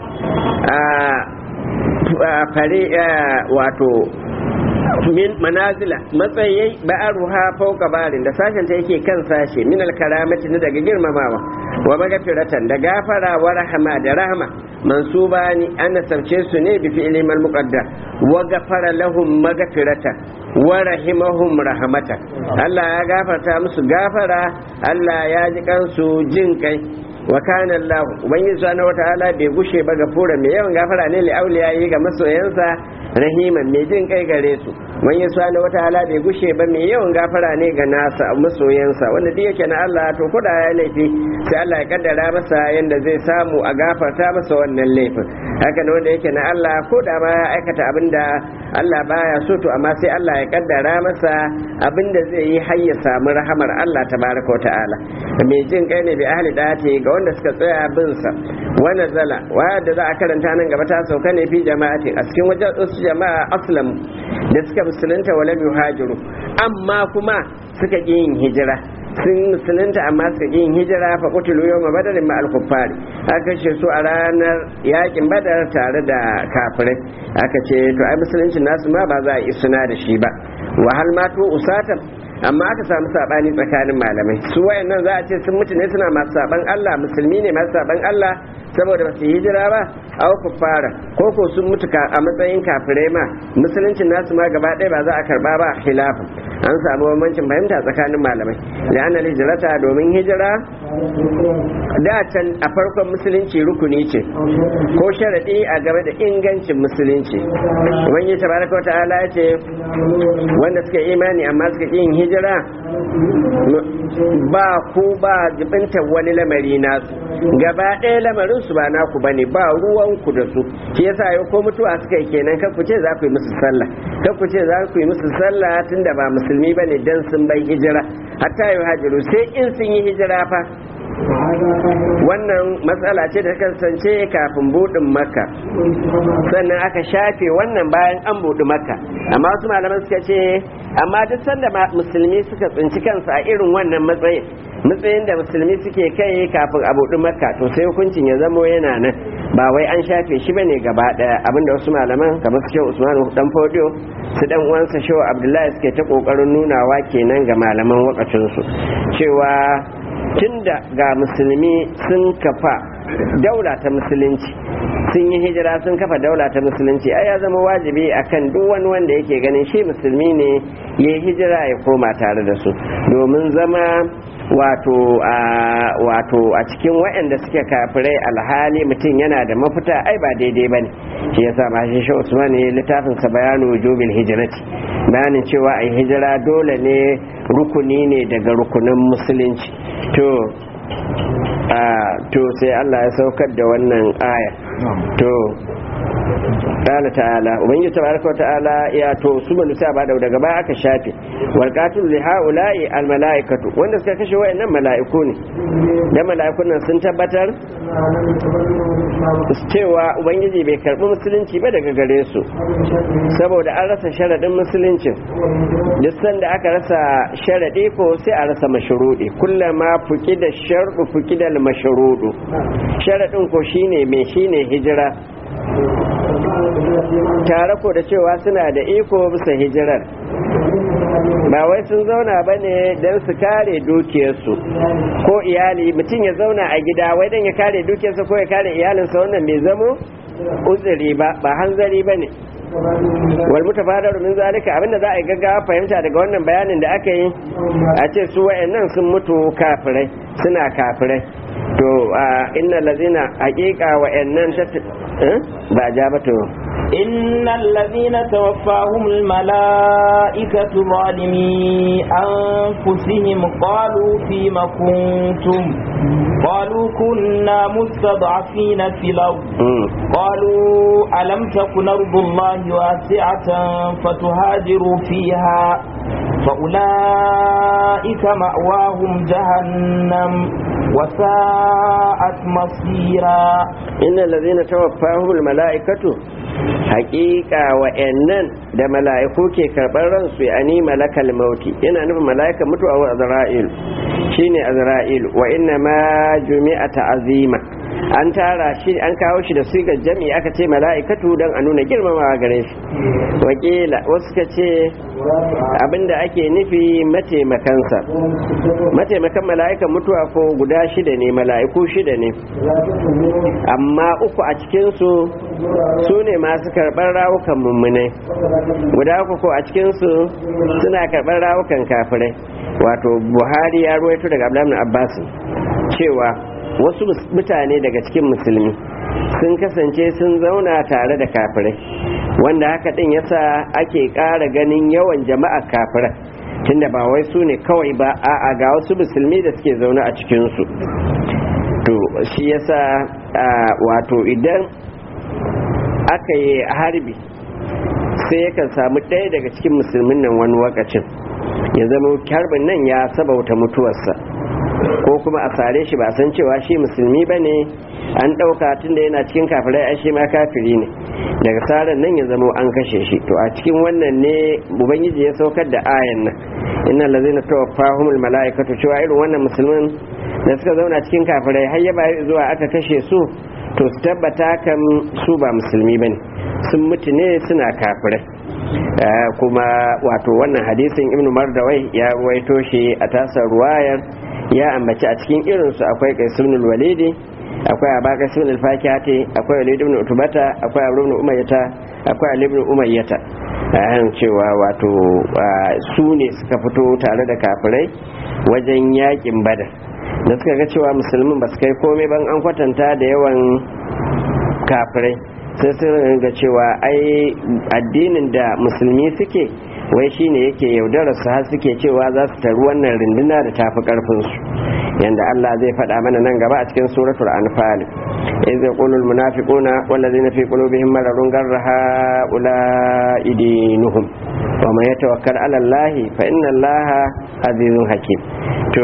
a fare wato min manazila matsayi ba'aruha fauka barin da sashen ta yake kan sashe min alkaramati na daga girmamawa wa magafiratan da gafara wa rahama da rahama mansuba ni an nasarce su ne bi fi'li mal muqaddar wa gafara lahum magafiratan wa rahimahum rahmatan Allah ya gafarta musu gafara Allah ya ji kansu jin kai wa kana Allah ubangiji subhanahu wataala bai gushe ba gafura mai yawan gafara ne li auliyayi ga masoyansa rahiman mai jin kai gare su ubangiji subhanahu wataala bai gushe ba mai yawan gafara ne ga nasa masoyansa wanda duk yake na Allah to koda ya laifi sai Allah ya kaddara masa yanda zai samu a gafarta masa wannan laifin haka ne wanda yake na Allah ko da ma ya aikata abinda Allah baya so to amma sai Allah ya kaddara masa abinda zai yi har ya samu rahamar Allah tabaraka wa ta'ala mai jin kai ne bi ahli dati ga wanda suka tsaya bin sa wa nazala waya da za a karanta nan gaba ta sauka ne fi jama'atin a cikin wajen wasu jama'a aslam da suka musulunta wa lam yuhajiru amma kuma suka ƙi yin hijira sun musulunta amma suka ƙi yin hijira fa kutulu yawma badarin ma al-kuffari aka kashe su a ranar yakin badar tare da kafirai aka ce to ai musulunci nasu ma ba za a yi suna da shi ba wahal ma to usatan amma aka samu sabani tsakanin malamai su wayannan za a ce sun mutu ne suna masu saban Allah musulmi ne masu saban Allah saboda ba su yi hijira ba aw fara ko ko sun mutu a matsayin kafirai ma musuluncin nasu ma gaba ɗaya ba za a karba ba khilafin an samu bambancin fahimta tsakanin malamai da ana hijirata domin hijira da can a farkon musulunci rukuni ce ko sharaɗi a game da ingancin musulunci ubangiji tabaraka wa ta'ala ya ce wanda suka imani amma suka yin hijira ba ku ba jibinta wani lamari nasu gaba ɗaya lamarin su ba naku bane ba ruwan ku da su shi yasa yau ko mutuwa suka yi kenan kan ku ce za ku yi musu sallah kan ku ce za ku yi musu sallah tunda ba musulmi bane dan sun bai hijira hatta yau hajiru sai in sun yi hijira fa wannan matsala ce da kasance kafin buɗin makka sannan aka shafe wannan bayan an buɗi makka amma wasu malaman suka ce amma duk sanda musulmi suka tsinci kansu a irin wannan matsayin matsayin da musulmi suke kai kafin a buɗi makka to sai hukuncin ya zamo yana nan ba wai an shafe shi bane gaba ɗaya abinda wasu malaman kamar su usmanu dan fodiyo su dan uwansa shehu abdullahi suke ta kokarin nunawa kenan ga malaman wakacinsu cewa tunda ga musulmi sun kafa daula ta musulunci sun yi hijira sun kafa daula ta musulunci ai ya zama wajibi akan duk wani wanda yake ganin shi musulmi ne ya yi hijira ya koma tare da su domin zama wato a wato a cikin waɗanda suke kafirai alhali mutum yana da mafita ai ba daidai ba ne shi yasa ma shi shi usman ne littafin sa bayanu wujubil hijrati bayanin cewa ai hijira dole ne rukuni ne daga rukunin musulunci to to sai Allah ya saukar da wannan aya to qala ta'ala ubangiji tabaraka ta'ala ya to su manu sai ba daga baya aka shafe wal qatil li haula'i al malaikatu wanda suka kashe wayannan mala'iku ne da mala'ikun nan sun tabbatar cewa ubangiji bai karbi musulunci ba daga gare su saboda an rasa sharadin musuluncin duk sanda aka rasa sharadi ko sai a rasa mashrudi kullama fuki da shardu fuki da mashrudu sharadin ko shine me shine hijira tare ko da cewa suna da iko bisa hijirar ba wai sun zauna ba ne don su kare dukiyarsu ko iyali mutum ya zauna a gida wai don ya kare dukiyarsa ko ya kare iyalinsa wannan bai zamo uzuri ba ba hanzari ba ne wal mutafadar min zalika abinda za a yi gaggawa fahimta daga wannan bayanin da aka yi a ce su wayannan sun mutu kafirai suna kafirai to inna lazina haqiqa wayannan ba ja ba to إن الذين توفاهم الملائكة ظالمي أنفسهم قالوا فيم كنتم قالوا كنا مستضعفين في الأرض قالوا ألم تكن أرض الله واسعة فتهاجروا فيها فأولئك مأواهم جهنم وساءت مصيرا إن الذين توفاهم الملائكة hakika wa'annan da mala'iku ke karɓar ransu ya ani malakal mauti yana nufin mala'ika mutuwa wa azra'il shine azra'il wa inna ma jumi'a ta'azima an tara shi an kawo shi da sigar jami'i aka ce mala'ikatu don a nuna girmamawa gare shi wakila wasu ka ce abinda ake nufi mataimakansa mataimakan mala'ikan mutuwa ko guda shida ne mala'iku shida ne amma uku a cikinsu su ne masu karɓar rawukan mummunai guda uku ko a cikinsu suna karɓar rawukan kafirai wato buhari ya ruwaito daga abdullahi abbas cewa wasu mutane daga cikin musulmi sun kasance sun zauna tare da kafirai wanda haka din yasa ake ƙara ganin yawan jama'a kafirai tunda ba wai su ne kawai ba a'a ga wasu musulmi da suke zaune a cikinsu to shi yasa wato idan aka yi harbi sai yakan samu ɗaya daga cikin musulmin nan wani wakacin ya zama harbin nan ya sabauta mutuwarsa ko kuma a sare shi ba san cewa shi musulmi ba ne an ɗauka tun da yana cikin kafirai ai shi ma kafiri ne daga tsarin nan ya zama an kashe shi to a cikin wannan ne ubangiji ya saukar da ayan nan inna lazina tawaffahumul mala'ikatu cewa irin wannan musulmin da suka zauna cikin kafirai har ya bayar zuwa aka kashe su to su tabbata kan su ba musulmi bane sun mutu ne suna kafirai kuma wato wannan hadisin ibnu mardawai ya ruwaito shi a tasar ruwayar ya ambaci a cikin irinsu akwai qaisunul walidi akwai abaka sunul fakihati akwai walid ibn utubata akwai abu ibn umayyata akwai ali ibn umayyata ayan cewa wato su ne suka fito tare da kafirai wajen yakin badar da suka ga cewa musulmin ba su kai komai ban an kwatanta da yawan kafirai sai sun ga cewa ai addinin da musulmi suke wai shine yake yaudarar su har suke cewa za su taru wannan rinduna da tafi karfin su yanda Allah zai faɗa mana nan gaba a cikin suratul anfal iz yaqulul munafiquna wallazina fi qulubihim maradun garra haula'i dinuhum wa man yatawakkal 'ala Allah fa inna Allah azizun hakim to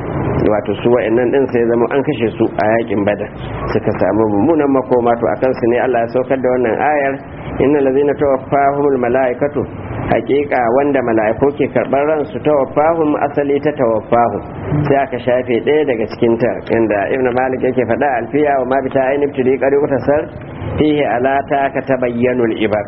wato su wa'annan din sai zama an kashe su a yakin badar suka samu mummunan makoma to akan su ne Allah ya saukar da wannan ayar innal ladzina tawaffahumul malaikatu hakika wanda mala'iku ke karɓar ransu tawaffahum asali ta tawaffahum sai aka shafe ɗaya daga cikin ta inda ibnu malik yake faɗa alfiya wa ma bita ainihin tudi qari utasar fihi alata ka tabayyanul ibar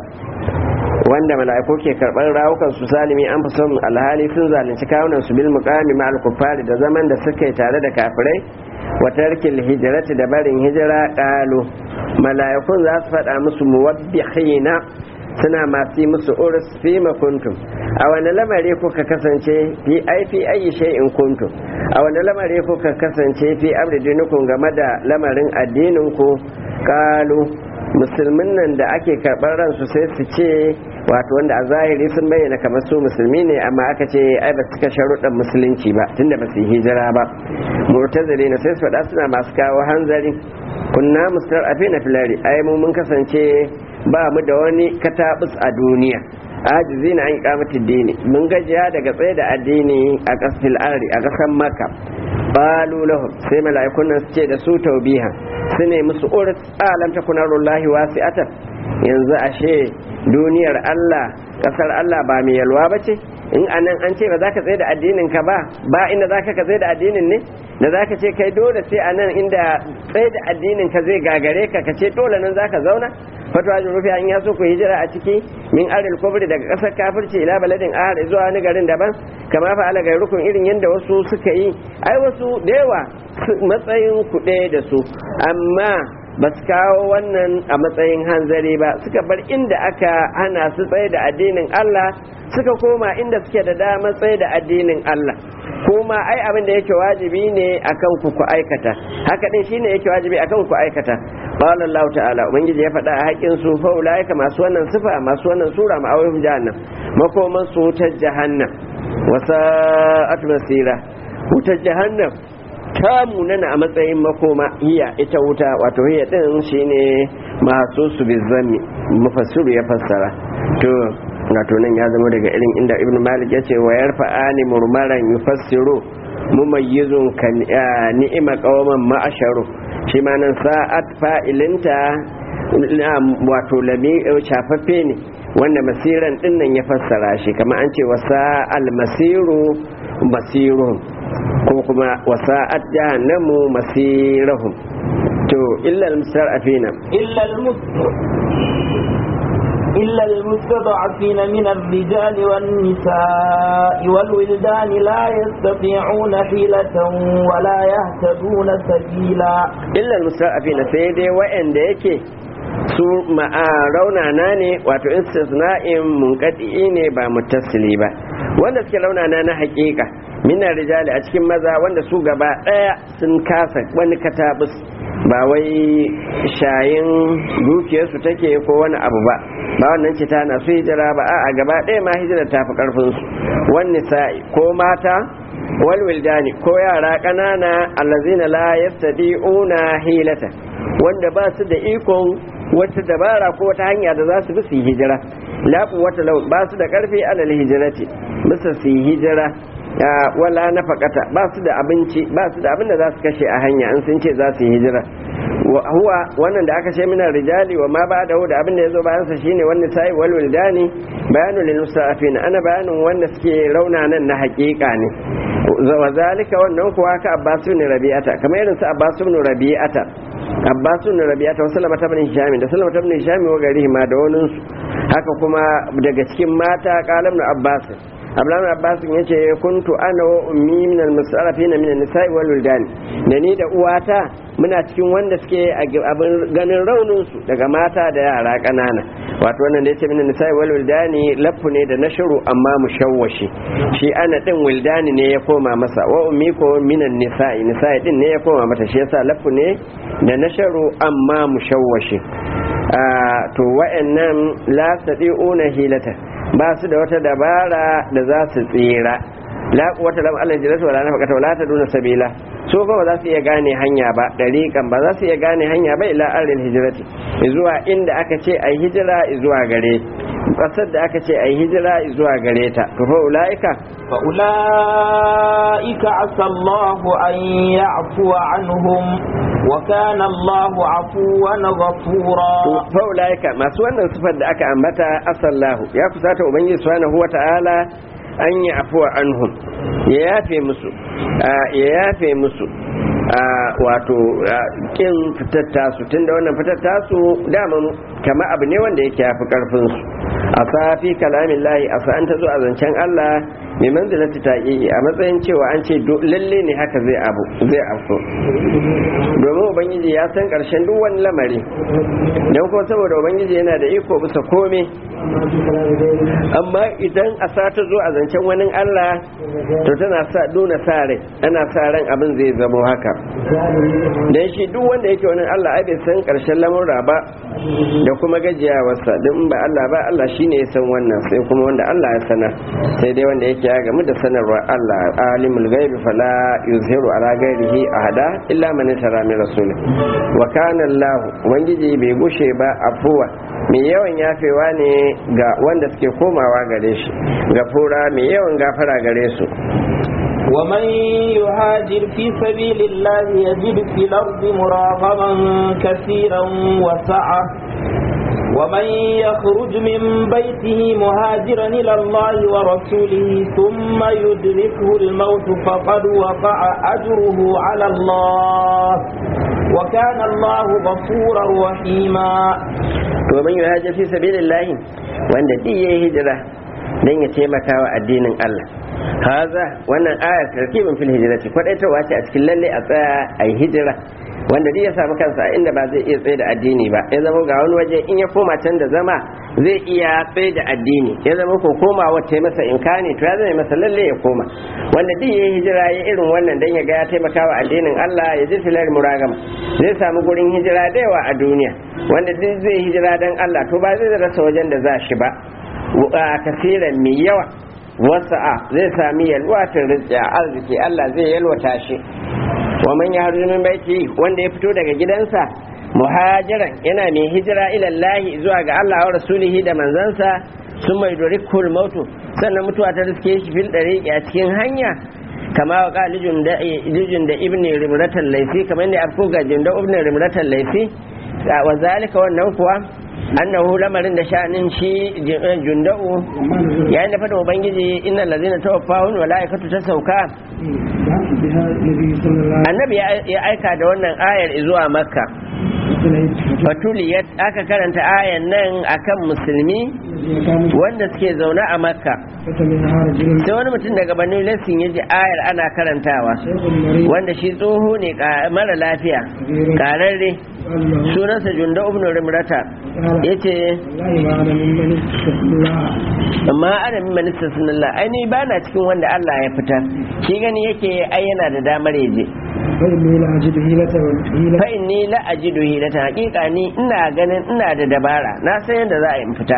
wanda mala'iku ke karɓar rawukan su salimi an fi son alhali sun zalunci kawunan su bil muqami ma al da zaman da suka yi tare da kafirai wa tarkil hijrati da barin hijira qalu mala'ikun za su faɗa musu muwabbihina suna masu musu urus fi kuntum a wani lamari kuka kasance fi ai fi ayi shay'in kuntum a wani lamari kuka kasance fi amri dinukum game da lamarin addinin ku kalu musulmin nan da ake karɓar ransu sai su ce wato wanda a zahiri sun bayyana kamar su musulmi ne amma aka ce ai ba su cika sharuɗan musulunci ba tunda ba su yi hijira ba murtazili na sai su faɗa suna masu kawo hanzari kunna mustar afi na filari ai mu mun kasance ba mu da wani katabus a duniya ajizi na an kamatin dini mun gajiya daga tsaye da addini a kasfil ari a kasan maka balu lahum sai mala'ikun nan su ce da su taubiha su ne musu urut alam takuna rullahi wasi'atan yanzu ashe duniyar Allah kasar Allah ba mai yalwa ba ce in anan an ce ba za ka tsaye da addinin ka ba ba inda za ka tsaye da addinin ne da za ka ce kai dole sai anan inda tsaye da addinin ka zai gagare ka ka ce dole nan za ka zauna fatwa jin rufi an yaso ku hijira a ciki min aril kubri daga kasar kafirci ila baladin ahar zuwa wani garin daban kama fa ala rukun irin yadda wasu suka yi ai wasu da yawa matsayin ku ɗaya da su amma ba su kawo wannan a matsayin hanzari ba suka bar inda aka hana su tsaye da addinin Allah suka koma inda suke da damar tsaye da addinin Allah kuma ai abin da yake wajibi ne akan ku ku aikata haka din shine yake wajibi akan ku aikata qala Allah ta'ala ubangiji ya faɗa a haƙin su fa ulaika masu wannan sifa masu wannan sura ma'awihum jahannam makoman su wutar jahannam wasa'at masira wutar jahannam ta munana a matsayin makoma hiya ita wuta wato hiya din shine masu su bizami mufassiru ya fassara to wato nan ya zama daga irin inda ibn malik yace wa yarfa'ani murmaran yufassiru mumayyizun kan ni'ima qauman ma'asharu shi ma nan sa'at fa'ilinta wato lami shafaffe ne wanda masiran dinnan ya fassara shi kamar an ce wasa almasiru basirun ko kuma wasa'at jahannamu masirahum to illa almustarafina إلا إلا المستضعفين من الرجال والنساء والولدان لا يستطيعون حيلة ولا يهتدون سبيلا illa almustarafina sai dai wa'anda yake su raunana ne wato istisna'in munkadi ne ba muttasili ba wanda suke raunana na hakika minar rijali a cikin maza wanda su gaba daya sun kasa wani katabus ba wai shayin dukiyarsu take ko wani abu ba ba wannan ce tana su hijira ba a gaba daya ma hijira ta fi karfin su wani sa'i ko mata wal wildani ko yara ƙanana allazina la yastadi'una hilata wanda ba su da ikon wata dabara ko wata hanya da za su bi su yi hijira la wata lau ba su da karfi alal hijirati bisa su yi hijira wala na fakata ba su da abinci ba su da abin da za su kashe a hanya an sun ce za su yi hijira huwa wannan da aka ce mina rijali wa ma ba da da abin da ya zo bayan sa shine wannan sai wal wildani bayanu lil musta'afin ana bayanin wanda suke raunanan na hakika ne wa zalika wannan kuwa ka abbasu ne rabi'ata kamar irin su abbasu ne rabi'ata abbasu ne rabi'ata wasu lamata bin hishami da sallama bin hishami wa gari ma da wani su haka kuma daga cikin mata kalam na abbasin abdullahi abbas ya ce kuntu ana wa ummi min al-musarrafina min an-nisa'i wal wildan da ni da uwata muna cikin wanda suke abin ganin raunin su daga mata da yara kanana wato wannan da yace min an-nisa'i wal wildani lafu ne da nashru amma mushawwashi shi ana din wildani ne ya koma masa wa ummi ko min an-nisa'i nisa'i din ne ya koma mata shi yasa lafu ne da nashru amma mushawwashi to wa'annan la sadi'una hilata ba su da wata dabara da za su tsira la quwwata lam Allah jalatu wala nafaqata wala taduna sabila so ba za su iya gane hanya ba dariqan ba za su iya gane hanya ba ila aril hijrati zuwa inda aka ce ai hijira zuwa gare kasar da aka ce ai hijira zuwa gare ta to fa ulaika fa ulaika asa Allahu an ya'fu anhum wa kana Allahu afuwan ghafura fa ulaika masu wannan sifar da aka ambata asallahu ya kusata ubangiji subhanahu wata'ala an yi afuwa anhum ya yafe musu ya yafe musu wato kin fitar tasu tunda wannan fitar tasu daman kama abu ne wanda yake yafi karfin su a safi kalamin lahi a sa'an ta zo a zancen Allah mai manzilati ta a matsayin cewa an ce lalle ne haka zai abu zai afso domin ubangiji ya san karshen duk wani lamari don kuma saboda ubangiji yana da iko bisa kome amma idan a sa ta zo a zancen wani Allah to tana sa duna sa rai ana sa ran abin zai zamo haka dan shi duk wanda yake wani Allah ai bai san karshen lamurra ba da kuma gajiyawarsa don ba Allah ba Allah shine ya san wannan sai kuma wanda Allah ya sanar sai dai wanda yake ya gamu da sanarwa Allah alimul ghaibi fala yuzhiru ala ghairihi ahada illa man tara min rasul wa kana Allah ubangiji bai gushe ba afuwa mai yawan yafewa ne ga wanda suke komawa gare shi gafura mai yawan gafara gare su ومن يهاجر في سبيل الله يجد في الأرض مراغما كثيرا وسعة ومن يخرج من بيته مهاجرا إلى الله ورسوله ثم يدركه الموت فقد وقع أجره على الله وكان الله غفورا رحيما ومن يهاجر في سبيل الله وأن دي هجرة dan ya taimaka wa addinin Allah haza wannan ayar tarkibin fil hijrati kwadaitawa ce a cikin lalle a tsaya a yi hijira wanda duk ya samu kansa a inda ba zai iya tsaye da addini ba ya zama ga wani waje in ya koma can da zama zai iya tsaye da addini ya zama ko koma wata masa inkani to ya zama masa lalle ya koma wanda duk ya hijira ya irin wannan dan ya ga ya taimaka wa addinin Allah ya ji filar muragama zai samu gurin hijira da yawa a duniya wanda duk zai hijira dan Allah to ba zai rasa wajen da za shi ba a kasiran mai yawa wasa'a zai sami yalwatar rizki arziki Allah zai yalwata shi wa man ya min baiti wanda ya fito daga gidansa muhajiran yana mai hijira ilallahi zuwa ga Allah wa rasulihi da manzansa sun mai dorikul mautu sannan mutuwa ta riske shi fil dariqi a cikin hanya kama wa qalijun da lijun da ibn rimratan laifi kamar ne afko ga jinda ibn rimratan laifi wa zalika wannan kuwa annahu lamarin da sha'anin shi junda'u yayin da fada ubangiji innal ladzina tawaffahum malaikatu ta sauka annabi ya aika da wannan ayar zuwa makka fatuliyat aka karanta ayan nan akan musulmi wanda suke zaune a makka sai wani mutum daga banu lessin ya ji ayar ana karantawa wanda shi tsoho ne mara lafiya kararre sunansa junda ibn rimrata ya ce amma ana min manista sunallah ai ni ba na cikin wanda Allah ya fitar shi gani yake ai yana da damar ya je fa inni la ajidu hilata hakika ni ina ganin ina da dabara na san yadda za a yi fita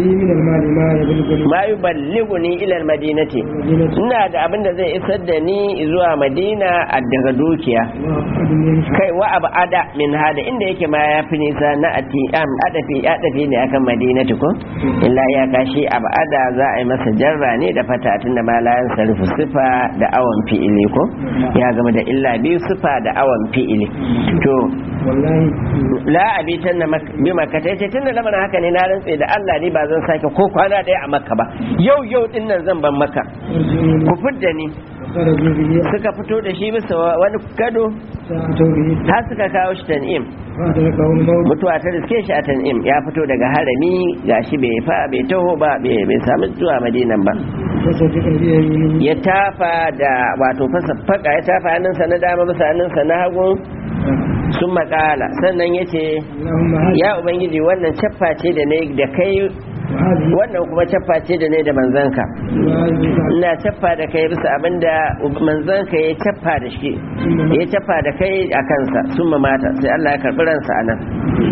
ma yuballighuni ila almadinati ina da abin da zai isar da ni zuwa madina a daga dukiya kai wa abu ada min hada inda yake ma ya fi nisa na ati am adafi adafi ne akan madinati ko illa ya kashi abu ada za a yi masa jarra ne da fata tunda ma la yansarifu sifa da awan fi'ili ko ya gama da illa biyu sifa da awan fi'ili to la abitan na bi makka ta yace tunda lamarin haka ne na rantse da Allah ni ba zan sake ko kwana daya a makka ba yau yau din nan zan ban makka ku fidda ni suka fito da shi bisa wani gado har suka kawo shi tan'im mutuwa ta riske shi a tan'im ya fito daga harami gashi bai fa bai taho ba bai samu zuwa madinan ba ya tafa da wato fasa faka ya tafa hannunsa na dama bisa hannunsa na hagu sun makala sannan ya ce ya ubangiji wannan caffa ce da ne da kai wannan kuma caffa ce da ne da manzanka ina caffa da kai bisa abinda manzanka ya caffa da shi ya caffa da kai a kansa sun mata sai Allah ya karɓi ransa a nan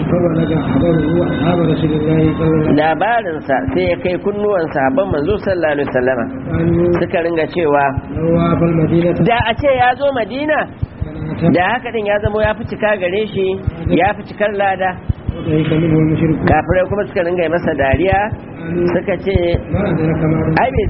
labarinsa sai ya kai kunnuwan sahabban manzo sallallahu alaihi wasallama suka ringa cewa da a ce ya zo madina da haka din ya zama ya fi cika gare shi ya fi cikar lada kafirai kuma suka ringa masa dariya suka ce ai bai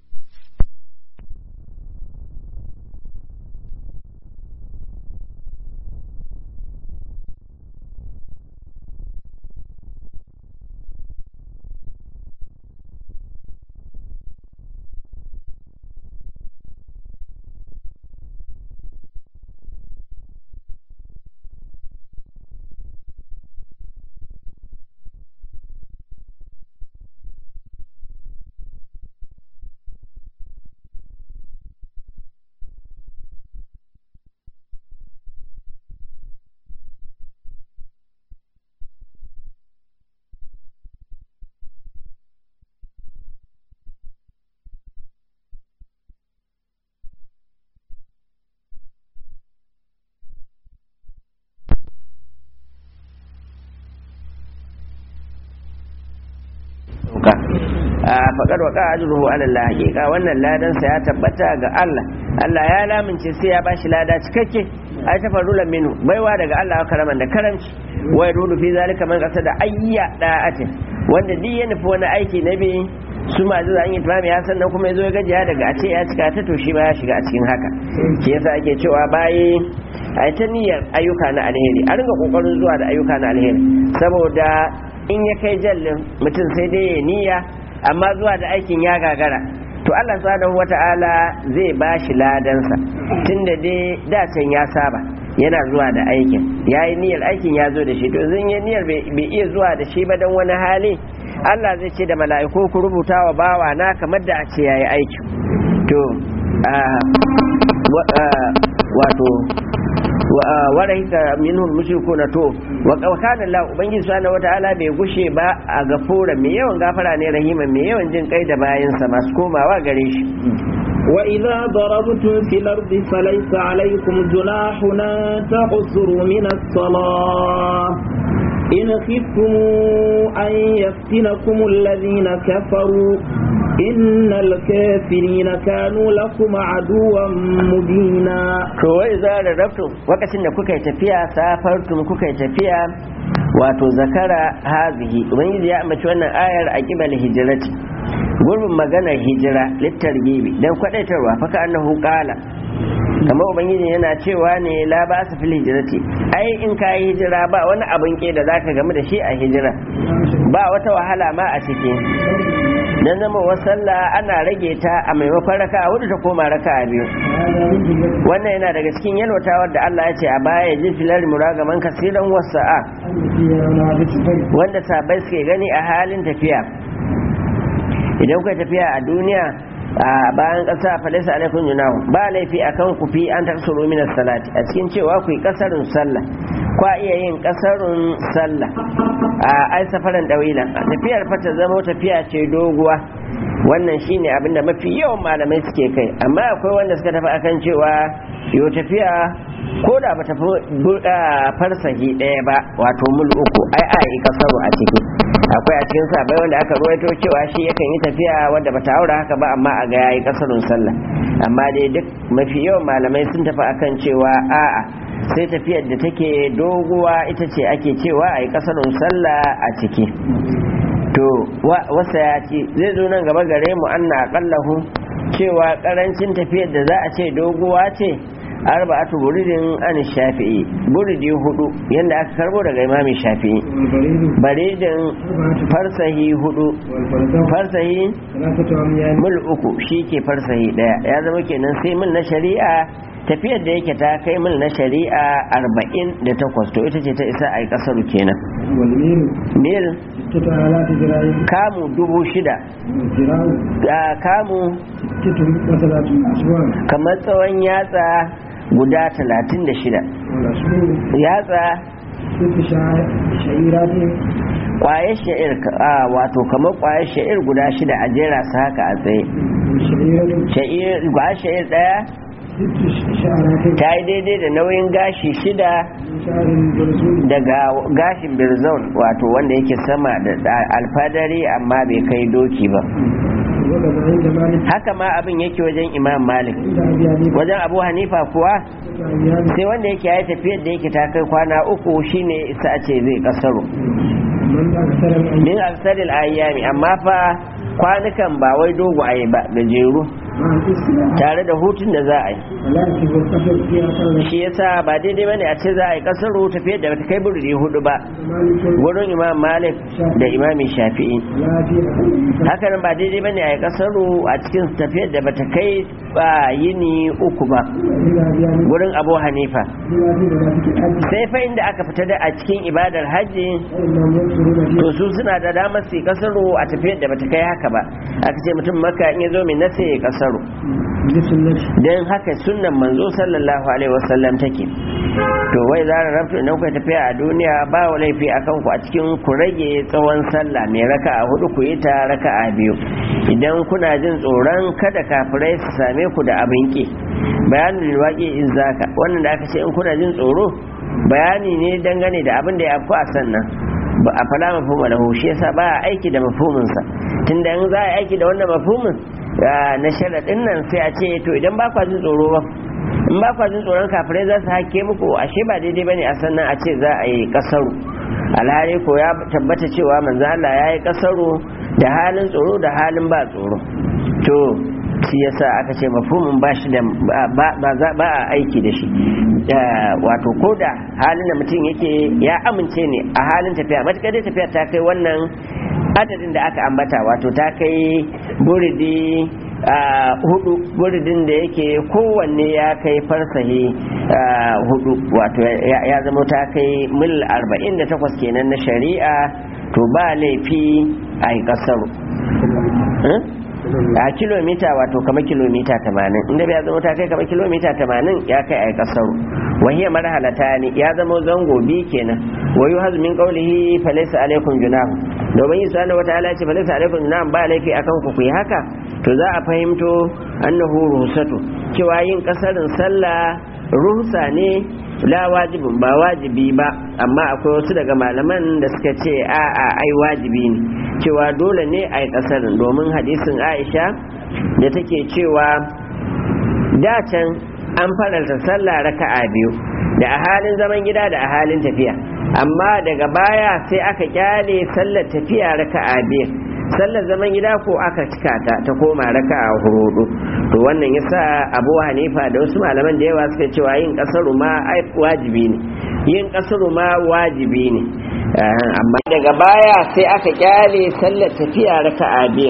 faƙar wa ƙa'ajuruhu ala Allah haƙiƙa wannan ladansa ya tabbata ga Allah Allah ya lamince sai ya bashi lada cikakke ai ta farulan minu baiwa daga Allah karaman da karamci wai rudu fi zalika man qasada ayya da'atin wanda duk ya nufi wani aiki na bi su ma zuwa an yi tamami ya sannan kuma ya zo ya gajiya daga a ce ya cika ta to shi ba ya shiga a cikin haka shi yasa ake cewa bayi a ta niyyar ayyuka na alheri a ringa kokarin zuwa da ayyuka na alheri saboda in ya kai jallin mutum sai dai ya niyya amma zuwa da aikin ya gagara to Allah subhanahu wata'ala zai ba shi ladansa tunda dai dacen ya saba yana zuwa da aikin ya yi niyyar aikin ya zo da shi to zan yi niyyar bai iya zuwa da shi ba don wani hali Allah zai ce da mala'iku ku rubuta wa bawa na kamar da a ce ya yi aiki to wato warahika minhum mushrikuna to wa kana Allah ubangiji subhanahu wataala bai gushe ba a gafura mai yawan gafara ne rahima mai yawan jin kai da bayansa masu komawa gare shi وإذا ضربتم في الأرض فليس عليكم جناح أن تقصروا من الصلاة إن خفتم أن يفتنكم الذين كفروا إن الكافرين كانوا لكم عدوا مبينا to wai za da rabtum lokacin da kuka yi tafiya safartum kuka yi tafiya wato zakara hazihi ubangiji ya ambaci wannan ayar a kibal hijirati gurbin maganar hijira littar gibi dan kwadaitarwa faka annahu qala kamar ubangiji yana cewa ne la ba su fil hijirati ai in ka yi hijira ba wani abin ke da zaka gamu da shi a hijira ba wata wahala ma a ciki dan zama wa sallah ana rage ta a maimakon raka a hudu ta koma raka a biyu wannan yana daga cikin yalwatawar da Allah ya ce a baya ya ji filar muragaman kasiran wasa'a wanda sabai suke gani a halin tafiya idan kuka tafiya a duniya a bayan ƙasa falisa alaikun junahu ba laifi a kan ku fi an taksuru minas salati a cikin cewa ku yi ƙasarun sallah kwa iya yin ƙasarun sallah a ai safaran ɗawilan a tafiyar fata zama tafiya ce doguwa wannan shine abinda mafi yawan malamai suke kai amma akwai wanda suka tafi akan cewa yau tafiya ko da ba tafi farsahi ɗaya ba wato mul uku ai a yi kasaru a ciki akwai a cikin sabai wanda aka ruwaito cewa shi yakan yi tafiya wanda bata haura haka ba amma a ga yayi kasarun sallah amma dai duk mafi yawan malamai sun tafi akan cewa a'a sai tafiyar da take doguwa ita ce ake cewa a yi kasarun sallah a ciki to wasa ya ce zai zo nan gaba gare mu anna aqallahu cewa karancin tafiyar da za a ce doguwa ce arba'atu buridin an shafi'i buridi hudu yanda aka karbo daga imami shafi'i baridin farsahi hudu farsahi mul uku shi ke farsahi daya ya zama kenan sai mil na shari'a tafiyar da yake ta kai mil na shari'a arba'in da takwas to ita ce ta isa a yi kasaru kenan mil kamu dubu shida kamu kamar tsawon yatsa guda talatin da shida yatsa kwaye sha'ir a wato kamar kwaye sha'ir guda shida a jera su haka a tsaye kwaye sha'ir daya ta yi daidai da nauyin gashi shida daga gashin birzon wato wanda yake sama da alfadari amma bai kai doki ba haka ma abin yake wajen imam malik wajen abu hanifa kuwa sai wanda yake ya tafiyar da yake ta kai kwana uku shine isa a ce zai kasaro min aksaril ayyami amma fa kwanukan ba wai dogaye ba gajeru tare da hutun da za a yi shi yasa ba daidai bane a ce za a yi kasaro tafiyar da bata kai burdi hudu ba wurin imam malik da imami shafi'i hakanan ba daidai bane a yi kasaro a cikin tafiyar da bata kai ba yini uku ba wurin abu hanifa sai fa inda aka fita da a cikin ibadar hajji to su suna da damar su kasaro a tafiyar da bata kai haka ba aka ce mutum maka in ya zo mai nasa ya kasaro don haka sunnan manzo sallallahu alaihi wasallam take to wai zara rabtu idan kuka tafiya a duniya ba wa laifi a kanku a cikin ku rage tsawon sallah mai raka a hudu ku yi ta raka a biyu idan kuna jin tsoron kada kafirai su same ku da abin ki bayanin waƙi in zaka wannan da aka ce in kuna jin tsoro bayani ne dangane da abin da ya afku a sannan ba a fala mafhuma lahu shi yasa ba a aiki da mafhuminsa tunda in za a aiki da wannan mafhumin na sharaɗin nan sai a ce to idan ba kwa jin tsoro ba in ba kwa jin tsoron kafirai za su hake muku ashe ba daidai bane a sannan a ce za a yi kasaru alhali ko ya tabbata cewa manzo Allah ya yi kasaru da halin tsoro da halin ba tsoro to shi yasa aka ce mafhumin ba shi da ba a aiki da shi wato ko da halin da mutum yake ya amince ne a halin tafiya matuƙar dai tafiya ta kai wannan adadin da aka ambata wato ta kai buridi hudu buridin da yake kowanne ya kai farsahi hudu wato ya zama ta kai mil 48 kenan na shari'a to ba laifi a yi kasaru a kilomita wato kama kilomita 80 inda ya zama ta kai kama kilomita 80 ya kai a yi kasaru wahiyar marhalata ne ya zama zango bi kenan wa yi hazumin kaulihi falaisa alaikum junah domin yi sani wata ala ce falaisa alaikum junah ba laifi akan ku yi haka to za a fahimto annahu ruhsatu cewa yin kasarin sallah ruhsa ne la wajibin ba wajibi ba amma akwai wasu daga malaman da suka ce a a ai wajibi ne cewa dole ne a yi kasarin domin hadisin aisha da take cewa da can an faranta sallah raka'a biyu da a halin zaman gida da a halin tafiya amma daga baya sai aka kyale sallar tafiya raka'a biyu sallar zaman gida ko aka cika ta ta koma raka'a hudu to wannan yasa Abu Hanifa da wasu malaman da yawa suka cewa yin kasaru ma wajibi ne yin kasaru ma wajibi ne amma daga baya sai aka kyale sallar tafiya raka'a biyu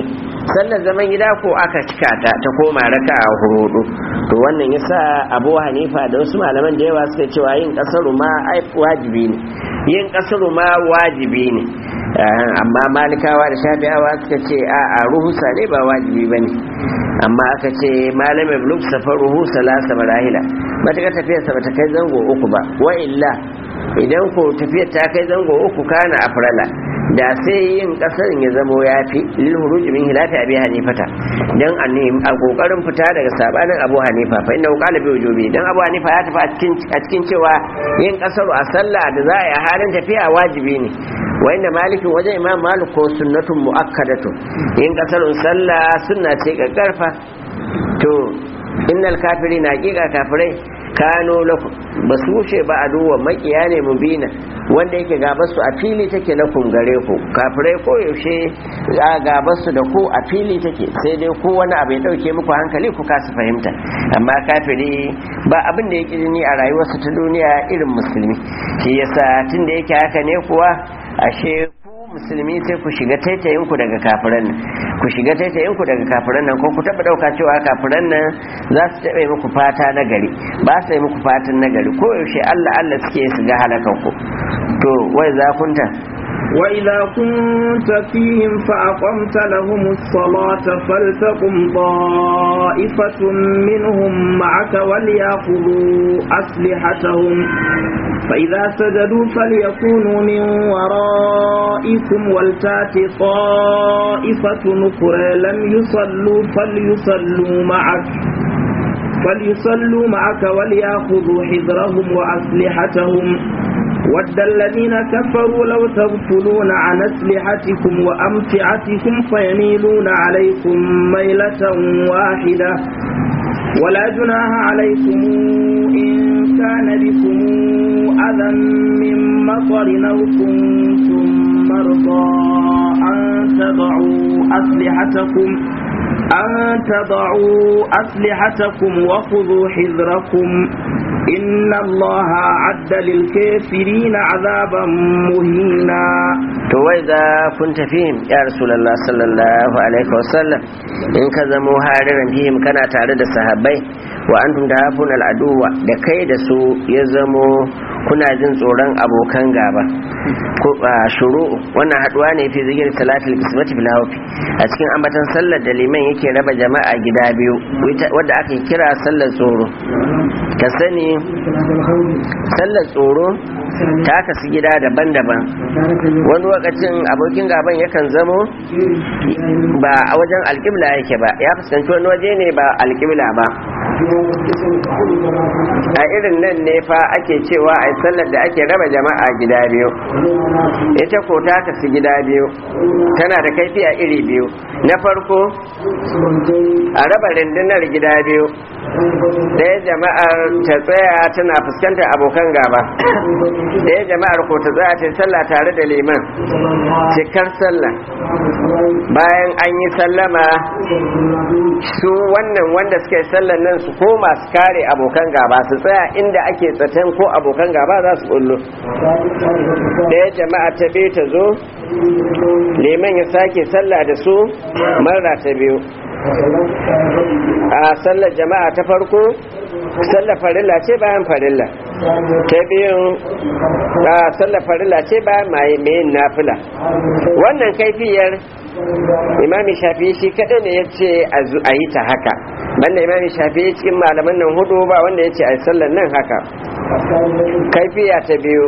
sallar zaman gida ko aka cika ta ta koma raka a hurudu to wannan yasa abu hanifa da wasu malaman da yawa suka cewa yin kasaru ma wajibi ne yin kasaru ma wajibi ne amma malikawa da shafi'awa suka ce a a ruhusa ne ba wajibi ba ne amma aka ce malamin bluk safar ruhusa lasa marahila matuƙar tafiyarsa ba ta kai zango uku ba wa illa idan ko tafiyar ta kai zango uku kana afrala da sai yin kasarin ya zamo ya fi lil huruji min hilafi abi hanifata dan a kokarin fita daga sabanin abu hanifa fa inna qala bi wujubi dan abu hanifa ya tafi a cikin a cikin cewa yin kasaru a sallah da za a yi halin tafiya wajibi ne wa inda malikin wajen imam malik ko sunnatun muakkadatu yin kasarun sallah sunna ce karfa to innal kafirina haqiqa kafirai kano lakum ba su wuce ba a duwa makiya ne mubina wanda yake gabasu a fili take lakum gare ku kafirai ko yaushe a gabasu da ku a fili take sai dai ko wani abu ya dauke muku hankali ku kasu fahimta amma kafiri ba abin da yake ni a rayuwarsa ta duniya irin musulmi shi yasa tun da yake haka ne kuwa ashe musulmi sai ku shiga taitayin ku daga kafiran nan ku shiga taitayin ku daga kafiran nan ko ku taba dauka cewa kafiran nan za su taɓa muku fata na gari ba su yi muku fatan na gari ko yaushe Allah Allah suke su ga halakan ku to wai za kunta وإذا كنت فيهم فأقمت لهم الصلاة فلتقم طائفة منهم معك وليأخذوا أسلحتهم فإذا سجدوا فليكونوا من ورائكم ولتات طائفة أخرى لم يصلوا فليصلوا معك فليصلوا معك وليأخذوا حذرهم وأسلحتهم ود الذين كفروا لو تغفلون عن أسلحتكم وأمتعتكم فيميلون عليكم ميلة واحدة ولا جناح عليكم إن كان بكم أذى من مطر أو كنتم مرضى أن تضعوا أسلحتكم أن تضعوا أسلحتكم وخذوا حذركم إن الله عد للكافرين عذابا مهينا to wai za kun tafihim ya rasulullah sallallahu alaihi wasallam in ka zamo hariran fihim kana tare da sahabbai wa antum tahafun al'aduwa da kai da su ya zamo kuna jin tsoron abokan gaba ko shuru wannan haduwa ne fi zikir salatul qismati bil hawfi a cikin ambatan sallar da liman yake raba jama'a gida biyu wadda aka kira sallar tsoro ka sani sallar tsoro ta kasu gida daban-daban wani lokacin abokin gaban yakan zamo ba a wajen alƙibla yake ba ya fuskanci wani waje ne ba alƙibla ba a irin nan ne fa ake cewa a sallar da ake raba jama'a gida biyu ita ko ta kasu gida biyu tana da kaifi a iri biyu na farko a raba rundunar gida biyu ɗaya jama'ar ta tsaya tana fuskantar abokan gaba ɗaya jama'ar ko ta tsaya ta sallah tare da liman cikar sallah bayan an yi sallama su wannan wanda suka yi sallan nan su koma su kare abokan gaba su tsaya inda ake tsaten ko abokan gaba za su bullo ɗaya jama'a ta biyu ta zo liman ya sake sallah da su marra ta biyu a sallar jama'a ta farko sallar farilla ce bayan farilla ta biyun a sallar farilla ce bayan maye mayin nafila wannan kaifiyar imami shafi shi kaɗai ne ya ce a yi ta haka banda imami shafi cikin malaman nan hudu ba wanda ya ce a sallar nan haka kaifiya ta biyu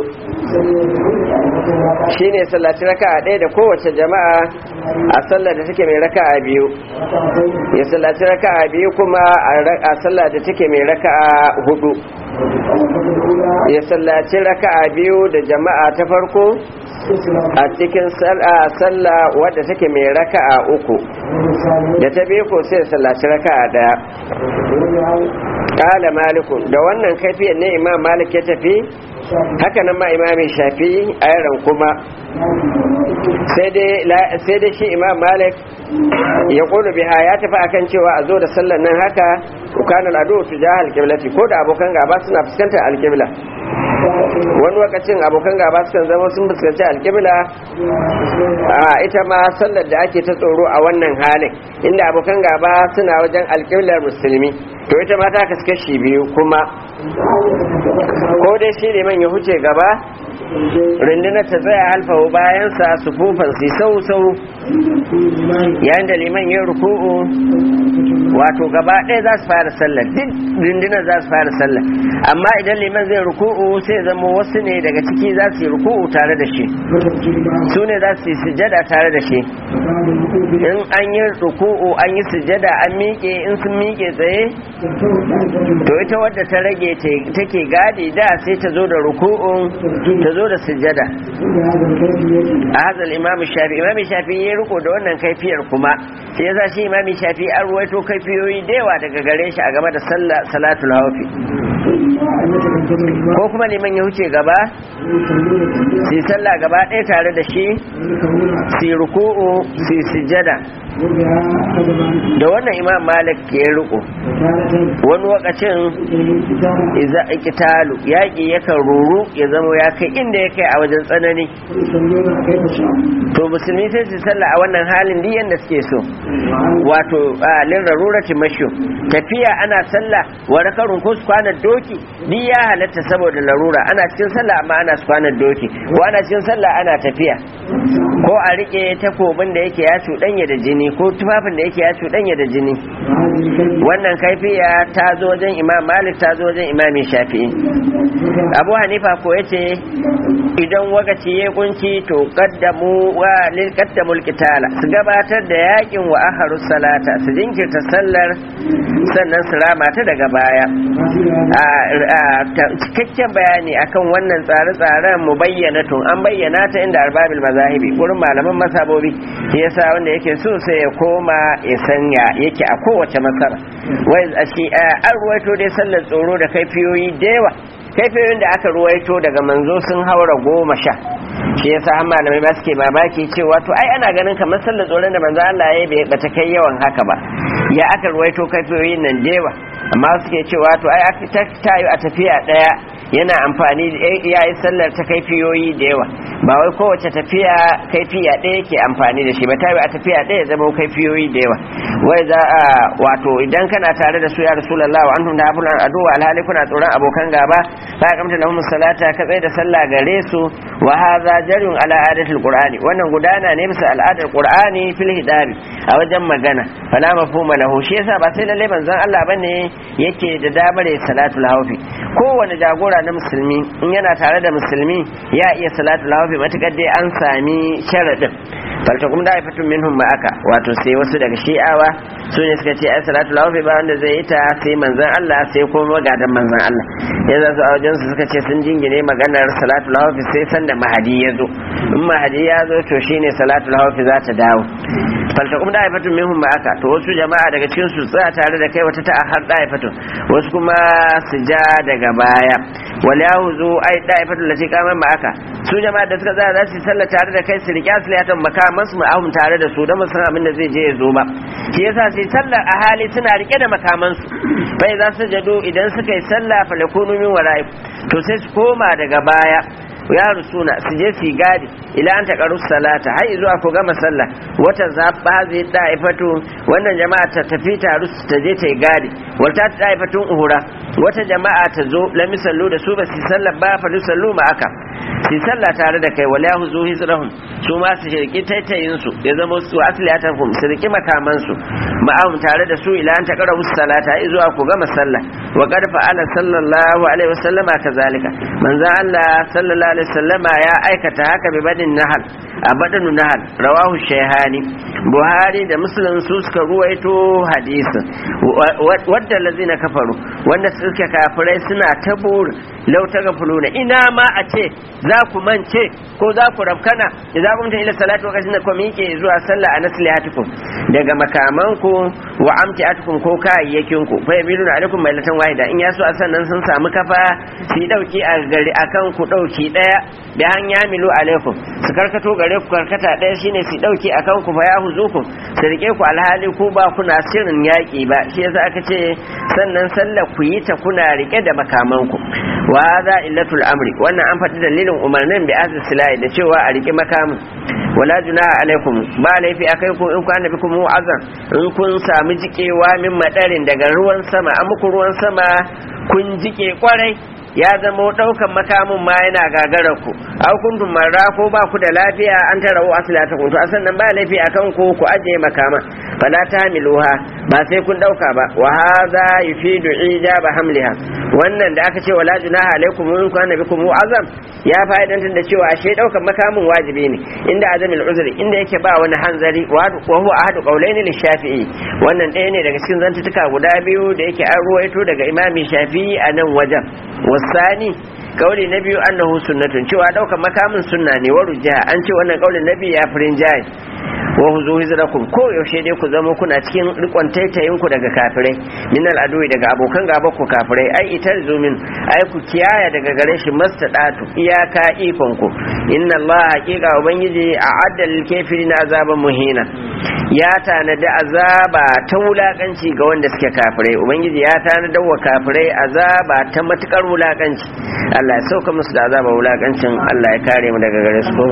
shine sallaci raka'a ɗaya da kowace jama'a a sallar da take mai raka'a biyu ya sallaci raka'a biyu kuma a sallar da take mai raka'a hudu ya sallaci raka'a biyu da jama'a ta farko a cikin sallah wadda take mai raka'a uku da ta biyu ko sai sallaci raka'a daya kala maliku da wannan kaifiyar ne imam malik ya tafi haka nan ma imami shafi a yaran kuma sai dai shi imam malik ya kulu biha ya tafi akan cewa a zo da sallar nan haka ukanar ado tu jahal kiblati ko da abokan gaba suna fuskantar alkibla wani lokacin abokan gaba sukan zama sun fuskanci alƙibla a ita ma sallar da ake ta tsoro a wannan halin inda abokan gaba suna wajen alƙiblar musulmi to ita ma ta kaskashi biyu kuma ko dai shi liman ya huce gaba rundunar ta tsaya halfawo bayansa su fufan su sau sau yayin da liman ya ruku'u wato gaba ɗaya za su fara sallah duk rundunar za su fara sallah amma idan liman zai ruku'u sai zama wasu ne daga ciki za su yi ruku'u tare da shi su ne za su yi sujada tare da shi in an yi ruku'u an yi sujada an miƙe in sun miƙe tsaye to ita wadda ta rage take gadi da sai ta zo da ruku'un ta zo da sujada a hazal imam shafi imam shafi ya riko da wannan kaifiyar kuma shi yasa shi imam shafi an ruwaito kaifiyoyi da yawa daga gare shi a game da salatul hawfi ko kuma liman ya huce gaba su yi sallah gaba ɗaya tare da shi su yi ruku'u su yi sujada da wannan imam malik ya riko wani wakacin iza ikitalu yaƙi yakan ruru ya zama ya kai inda ya kai a wajen tsanani to musulmi sai su sallah a wannan halin duk yanda suke so wato lin rarurati mashu tafiya ana sallah wa rakarun ko su kwana doki duk ya halatta saboda larura ana cikin sallah amma ana su kwana doki ko ana cikin sallah ana tafiya ko a rike takobin da yake ya cuɗanya da jini ko tufafin da yake ya cuɗanya da jini wannan kaifiya ta zo wajen imam malik ta zo wajen imam shafi'i abu hanifa ko yace idan wakaci ya kunci to qaddamu wa lil qaddamul qitala su gabatar da yakin wa akharu salata su jinkirta sallar sannan su rama ta daga baya cikakken bayani akan wannan tsare-tsaren mu bayyana tun an bayyana ta inda arbabil mazahibi wurin malaman masabobi shi yasa wanda yake so sai ya koma ya sanya yake a kowace masara wai a shi an ruwaito dai sallar tsoro da kaifiyoyi da yawa kaifiyoyin da aka ruwaito daga manzo sun haura goma sha shi yasa har malamai ba suke babaki cewa to ai ana ganin kamar sallar tsoron da manzo Allah ya yi bata kai yawan haka ba ya aka ruwaito kaifiyoyin nan da yawa amma suke cewa to ai aka tayo a tafiya daya yana amfani ya yi sallar ta kaifiyoyi da yawa ba wai kowace tafiya kaifiya ɗaya yake amfani da shi ba tayo a tafiya ɗaya zama kaifiyoyi da yawa wai za a wato idan kana tare da su ya rasulullah wa antum da abulan aduwa alhali kuna tsoron abokan gaba fa kamta lahum salata ka tsaye da sallah gare su wa hadha jarun ala adatil qur'ani wannan gudana ne bisa al'adar qur'ani fil hidabi a wajen magana fala mafhuma lahu shi yasa ba sai lalle manzon Allah bane yake da damar salatul hawfi kowane jagora na musulmi in yana tare da musulmi ya iya salatul hawfi matakar dai an sami sharadin faltakum da ifatun minhum ma aka wato sai wasu daga shi'awa su ne suka ce ai salatul hawfi ba wanda zai yi ta sai manzon Allah sai kuma magadan manzon Allah yanzu su a wajen su suka ce sun jingine maganar salatul hawfi sai sanda mahadi ya zo in mahadi ya zo to shine salatul hawfi za ta dawo faltakum da ifatun minhum ma aka to wasu jama'a daga cikin su tsaya tare da kai wata ta'ahar da ifatun wasu kuma su ja daga baya wal yahuzu ai da ifatun lati kaman ma aka su jama'a da suka tsaya za su yi sallah tare da kai su riƙe asliyatan makaman su ma'ahum tare da su don san abin da zai je ya zo ba shi yasa sai sallar a hali suna rike da makaman su bai za su jado idan suka yi sallah fa lakunu min wara'i to sai su koma daga baya ya rusuna su je su gadi ila an taqaru salata har zuwa ku gama sallah wata zabba zai da'ifatu wannan jama'a ta tafi taru ta je ta yi gadi wata da'ifatun uhura wata jama'a ta zo lam sallu da su ba su sallah ba fa sallu ma aka su sallah tare da kai wala huzu hizrahum su ma su shirki taitayin su ya zama su asliyatahum su riki makaman su ma'ahum tare da su ila an taqaru salata har zuwa ku gama sallah wa qad fa'ala sallallahu alaihi wasallama kazalika manzo Allah sallallahu alaihi wasallama ya aikata haka bi badin nahal a badanu nahal rawahu shayhani buhari da muslim su suka ruwaito hadisin wadda lazina kafaru wanda suke kafirai suna ta burin lau ta gafuluna ina ma a ce za ku mance ko za ku rafkana idan kun ta ila salatu lokacin da ku miƙe zuwa sallah a naslihatukum daga makamanku wa amtiatukum ko kayayyakin ku fa yamiluna alaikum mailatan wahida in yaso a sannan sun samu kafa su dauki a gari akan ku dauki daya da han yamilu alaikum su karkato gare ku karkata daya shine su dauki akan ku fa yahuzukum su rike ku alhali ku ba kuna shirin yaki ba shi yasa aka ce sannan sallah ku yi ta kuna rike da makamanku wa hadha illatul amri wannan an faɗi dalilin umarnin bi azil silai da cewa a riki makamin wala junaha alaikum ba laifi akai ku in kana bikum mu'azzan in kun samu jikewa min madarin daga ruwan sama an muku ruwan sama kun jike kwarai ya zama daukan makamin ma yana gagarar ku aw kuntum marra ko ba ku da lafiya an tara wa aslata kun to asan nan ba laifi akan ku ku aje makama fala tahmiluha ba sai kun dauka ba wa hadha yufidu ijaba hamliha wannan da aka ce wala junaha alaikum in kana bikum azam ya fa'idantar da cewa ashe daukan makamin wajibi ne inda azamil uzri inda yake ba wani hanzari wa huwa ahadu qawlaini lishafi'i wannan ɗaya ne daga cikin zantutuka guda biyu da yake an ruwaito daga imami shafi'i a nan wajen wasani kauli na biyu annahu sunnatun cewa daukan makamin sunna ne wa rujja an ce wannan kaulin na biyu ya firin jayi wa huzu hizrakum ko yaushe dai ku zama kuna cikin rikon taitayin ku daga kafirai min al'adui daga abokan gaba ku kafirai ai itar zumin ai ku kiyaya daga gare shi mastadatu iyaka ikon ku inna Allah haqiqa ubangiji a addal kafirin azaban muhina ya tanadi azaba ta wulakanci ga wanda suke kafirai ubangiji ya tanada wa kafirai azaba ta matukar wulakanci Allah ya sauka musu da azaba wulakancin Allah ya kare mu daga gare su ko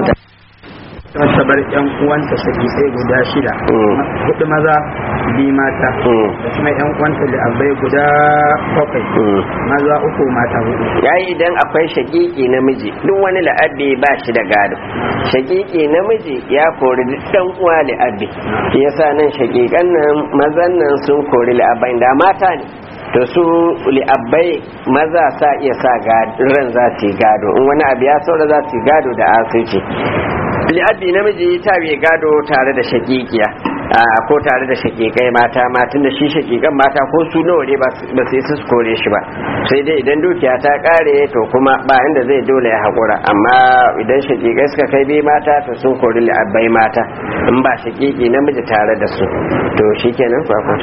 ta bar yan uwanta saki sai guda shida hudu maza bi mata da kuma yan uwanta da abai guda bakwai maza uku mata hudu yayi idan akwai shakiki namiji duk wani la'abbi ba shi da gado shakiki namiji ya kori duk dan uwa la'abbi shi yasa nan shakikan nan mazan nan sun kori la'abbai da mata ne to su li'abbai maza sa iya sa ran za su yi gado in wani abu ya saura za su yi gado da asirci li'abbi namiji ta bai gado tare da shakikiya ko tare da shakikai mata matan da shi shakikan mata ko su nawa ne ba sai su kore shi ba sai dai idan dukiya ta kare to kuma ba inda zai dole ya haƙura amma idan shakikai suka kai bi mata to sun kori li'abbai mata in ba shakiki namiji tare da su to shikenan kwakwa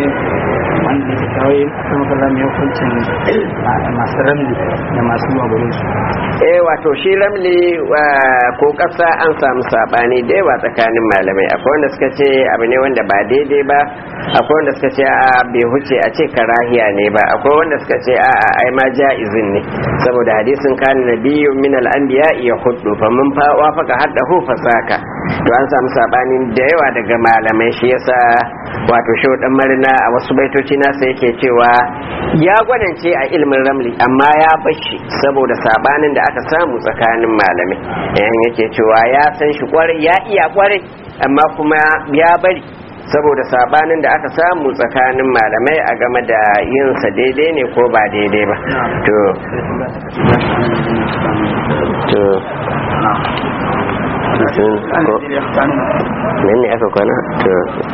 wanda ke kawai kuma kallon mai hukuncin masu ramli da masu magurin su eh wato shi ramli ko kasa an samu sabani da yawa tsakanin malamai akwai wanda suka ce abu ne wanda ba daidai ba akwai wanda suka ce a bai huce a ce karahiya ne ba akwai wanda suka ce a ai ma ja'izin ne saboda hadisin kan nabiyyu min al-anbiya ya hudu fa mun fa wafaka haddahu fasaka to an samu sabani da yawa daga malamai shi yasa wato shi dan marina a wasu baitoci nasa yake cewa ya gwanance a ilmin ramli amma ya bashi saboda sabanin da aka samu tsakanin malamai yayin yake cewa ya san shi kwarai ya iya kwarai amma kuma ya bari saboda sabanin da aka samu tsakanin malamai a game da yin sa daidai ne ko ba daidai ba to to nan ne aka kwana to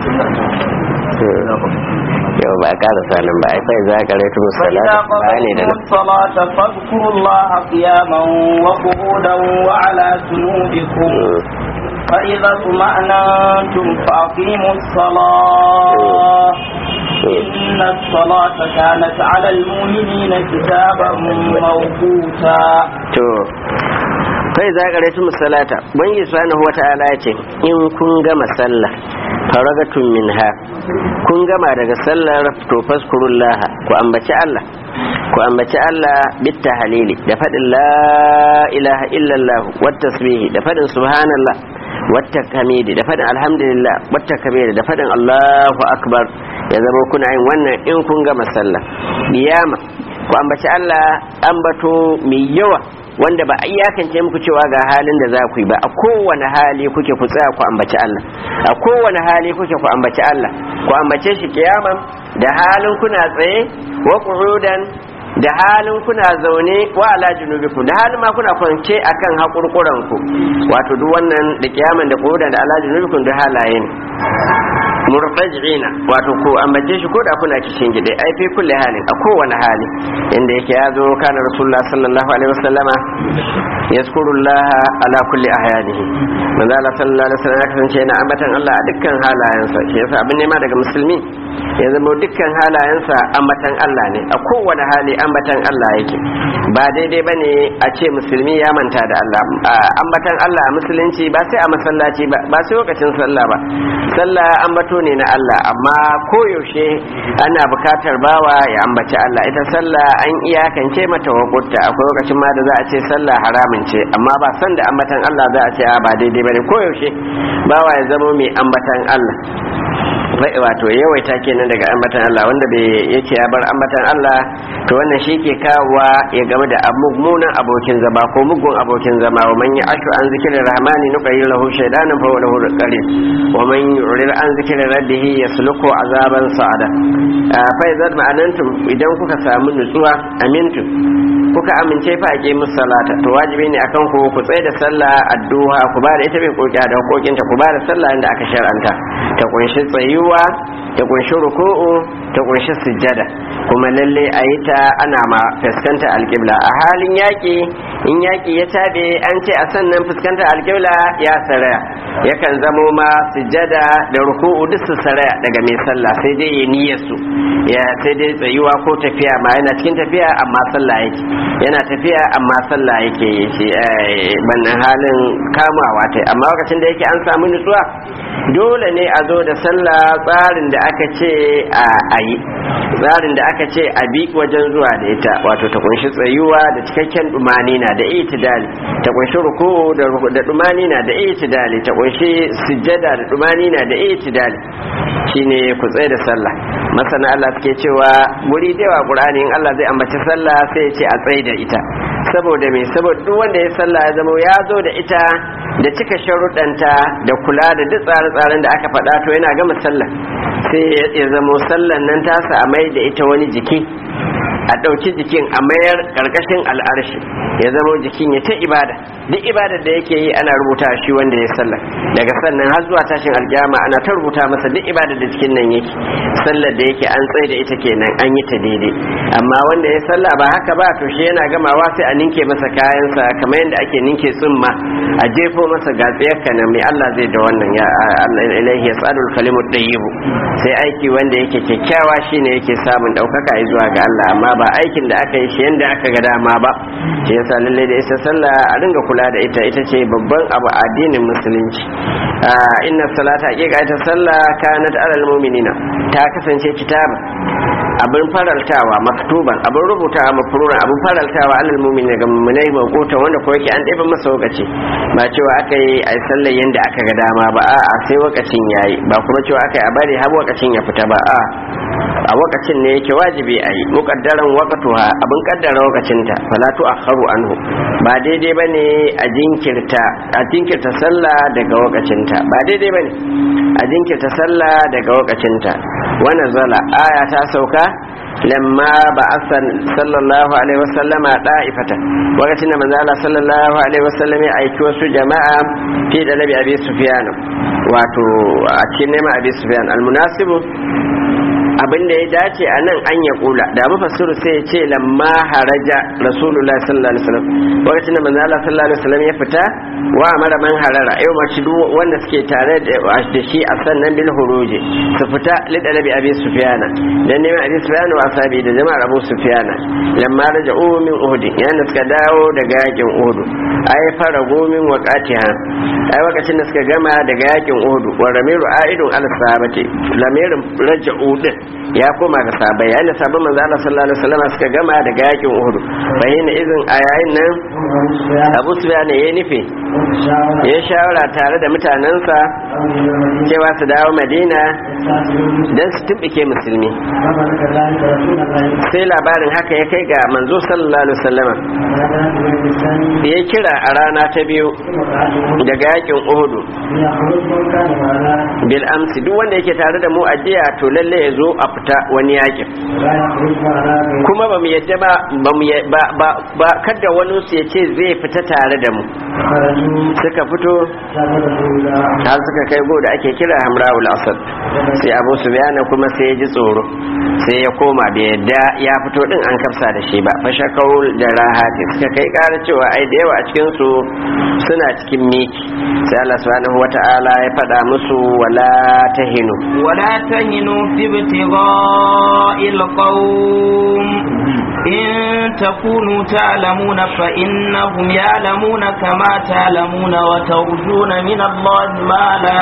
yau ba a ƙara sanin ba ai za ka rai tun salata ba ne da الصلاة فاذكروا الله قياما وقعودا وعلى جنوبكم فإذا اطمأننتم فأقيموا الصلاة إن الصلاة كانت على المؤمنين كتابا موقوتا to kai za ka rai salata bangi subhanahu wata'ala ya ce in kun gama sallah faragatun minha kun gama daga sallar to faskurullaha ku ambaci Allah ku ambaci Allah bitta halili da faɗin la ilaha illallah wat tasbihi da faɗin subhanallah wata kamidi da faɗin alhamdulillah wata kamidi da faɗin Allahu akbar ya zama kuna yin wannan in kun gama sallah biyama ku ambaci Allah ambato mai yawa wanda ba a iyakance muku cewa ga halin da za ku yi ba a kowane hali kuke ku tsaya ku ambaci Allah a kowane hali kuke ku ambaci Allah ku ambace shi kiyaman da halin kuna tsaye wa qu'udan da halin kuna zaune wa ala junubikum da halin ma kuna kwance akan hakurkuran ku wato duk wannan da kiyaman da qu'udan da ala junubikum da halaye ne murtajina wato ko ambace shi ko da kuna cikin gida ai fi kulli halin a kowane hali inda yake ya zo kana rasulullah sallallahu alaihi wasallama yazkurullah ala kulli ahyanihi manzo Allah sallallahu alaihi wasallam ya kasance yana ambatan Allah a dukkan halayensa shi yasa abin nema daga musulmi ya zama dukkan halayensa ambatan Allah ne a kowane hali ambatan Allah yake ba daidai bane a ce musulmi ya manta da Allah ambatan Allah a musulunci ba sai a masallaci ba ba sai lokacin sallah ba sallah ambato ne na Allah amma koyaushe ana bukatar bawa ya ambaci Allah ita sallah an iyakance mata wakuta akwai lokacin ma da za a ce sallah haramun ce amma ba san da ambatan Allah za a ce a ba daidai bane koyaushe bawa ya zama mai ambatan Allah wato yawaita kenan daga ambatan Allah wanda bai yace ya bar ambatan Allah to wannan shi ke kawowa ya game da mummunan abokin zama ko mugun abokin zama wa man ya ashu an zikirin rahmani nuqayyir lahu shaydanan fa lahu qarin wa man yurid an zikirin rabbihi yasluku azaban sa'ada fa idza ma'anantum idan kuka samu nutsuwa amintu kuka amince fa ake musu salata to wajibi ne akan ku ku tsaye da sallah addu'a ku ba da ita bai kokiya da hukokinta ku ba da sallah inda aka shar'anta ta kunshi tsayuwa ta kunshi ruku'u ta kunshi sujjada kuma lalle a yi ta ana ma fuskanta alƙibla a halin yaƙi in yaƙi ya taɓe an ce a sannan fuskanta alƙibla ya saraya yakan zamo ma sujjada da ruku'u duk su saraya daga mai sallah sai dai ya niyyar su ya sai dai tsayuwa ko tafiya ma yana cikin tafiya amma sallah yake yana tafiya amma sallah yake shi bannan halin kamawa ta amma lokacin da yake an samu nutsuwa dole ne a zo da sallah tsarin da aka ce a yi tsarin da aka ce a bi wajen zuwa da ita wato ta kunshi tsayuwa da cikakken dumanina da itidali ta kunshi ruku'u da dumanina da itidali ta kunshi sujjada da dumanina da itidali shine ku tsaye da sallah masana Allah suke cewa guri da yawa Qur'ani in Allah zai ambaci sallah sai ya ce a tsaye da ita saboda me saboda duk wanda ya sallah ya zama ya zo da ita da cika sharuɗanta da kula da duk tsare-tsaren da aka faɗa to yana gama sallah sai ya zamo sallan nan tasa a mai da ita wani jiki a ɗauki jikin a mayar ƙarƙashin al'arshi ya zama jikin ya ta ibada duk ibadar da yake yi ana rubuta shi wanda ya sallah daga sannan har zuwa tashin alƙiyama ana ta rubuta masa duk ibadar da cikin nan yake sallar da yake an tsaye da ita kenan an yi ta daidai amma wanda ya sallah ba haka ba to shi yana gamawa sai a ninke masa kayansa kamar yadda ake ninke tsumma a jefo masa gatsiyar kanan mai Allah zai da wannan ya Allah ilaihi yasadul kalimut tayyibu sai aiki wanda yake kyakkyawa shine yake samun daukaka zuwa ga Allah amma ba aikin da aka yi shi yanda aka ga dama ba shi yasa lalle da isa sallah a dinga kula da ita ita ce babban abu a addinin musulunci inna salata haqiqa ita sallah kanat alal mu'minina ta kasance kitaba abin faraltawa maktuban abin rubutawa mafruran abin faraltawa alal mu'minina ga mu'minai mawqutan wanda ko yake an ɗebe masa lokaci ba cewa aka yi a sallar yanda aka ga dama ba a'a sai lokacin yayi ba kuma cewa aka yi a bari har lokacin ya fita ba a a wakacin ne yake wajibi a yi mukaddaran wakatuha abin kaddara wakacinta fala tu akharu anhu ba daidai bane a jinkirta a jinkirta sallah daga wakacinta ba daidai bane a jinkirta sallah daga wakacinta wa nazala aya ta sauka lamma ba asan sallallahu alaihi wasallama da'ifata wakacin da manzo Allah sallallahu alaihi wasallam ya aiki wasu jama'a fi da nabi abi sufyan wato a cikin neman abi sufyan almunasibu abin da ya dace a nan an ya kula da mufassiru sai ya ce lamma haraja rasulullah sallallahu alaihi wasallam lokacin da manzo Allah sallallahu alaihi wasallam ya fita wa amara man harara yau ma duk wanda suke tare da shi a sannan bil huruji su fita lidalabi abi sufyana dan neman abi sufyana wa sabi da jama'ar abu sufyana lamma raja'u min uhud yana suka dawo daga yakin uhud ai fara gomin waqatiha ai lokacin da suka gama daga yakin uhud wa ramiru aidun al sabati lamirin raja'u din ya koma ga sabai yayin da sabon manzo Allah sallallahu alaihi wasallam suka gama daga yakin Uhud bayyana izin a yayin nan Abu Sufyan ya nufi ya shawara tare da mutanensa cewa su dawo Madina dan su tumbike musulmi sai labarin haka ya kai ga manzo sallallahu alaihi wasallam ya kira a rana ta biyu daga yakin Uhud bil amsi duk wanda yake tare da mu a jiya to lalle ya zo a fita wani yakin kuma ba mu yadda ba ba ba ba kada wani su ya ce zai fita tare da mu suka fito har suka kai go da ake kira hamra'ul asad sai abu sufyan kuma sai ya ji tsoro sai ya koma bai yadda ya fito din an kafsa da shi ba fashakau da rahati suka kai ƙara cewa ai da yawa a cikin su suna cikin miki sai Allah subhanahu wata'ala ya faɗa musu wala tahinu ولا تهنوا في ابتغاء القوم إن تكونوا تعلمون فإنهم يعلمون كما تعلمون وترجون من الله ما لا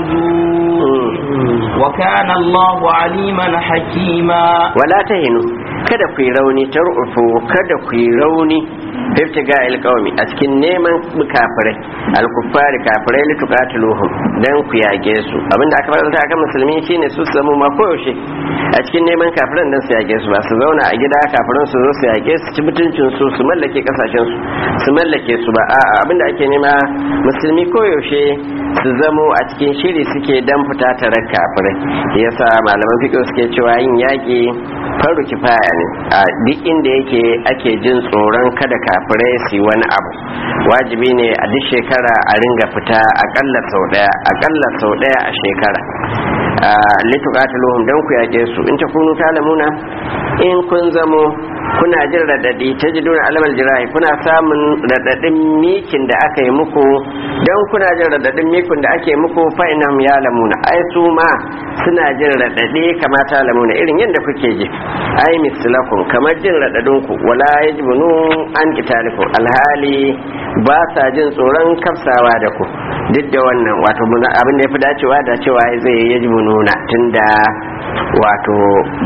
يرجون وكان الله عليما حكيما wala ta hinu kada ku yi rauni ta rufu kada ku yi rauni fiftiga alƙawmi a cikin neman kafirai alkuffari kafirai litukatiluhum dan ku yage su abinda aka faranta akan musulmi shine su samu ma koyaushe a cikin neman kafiran dan su yage su ba su zauna a gida kafiran su zo su yage su ci mutuncin su su mallake kasashen su su mallake su ba a'a abinda ake nema musulmi koyaushe su zamo a cikin shiri suke dan fita tare kafirai yasa malaman fiqh suke cewa yin yaki faru kifaya ne a duk inda yake ake jin tsoron kada kafirai su yi wani abu wajibi ne a duk shekara a ringa fita akalla sau daya akalla sau daya a shekara lituqatiluhum dan ku yake su in ta kunu talamuna in kun zamo kuna jin radadi ta ji duna alamal jirahi kuna samun radadin mikin da aka yi muku don kuna jin radadin mikin da ake muku fa'inam ya lamuna ai su ma suna jin radadi kama ta lamuna irin yadda kuke ji ai mislakum kamar jin radadin ku wala yajbunu an qitalikum alhali ba sa jin tsoron kafsawa da ku duk da wannan wato abin da ya fi dacewa da cewa zai yajbununa tunda wato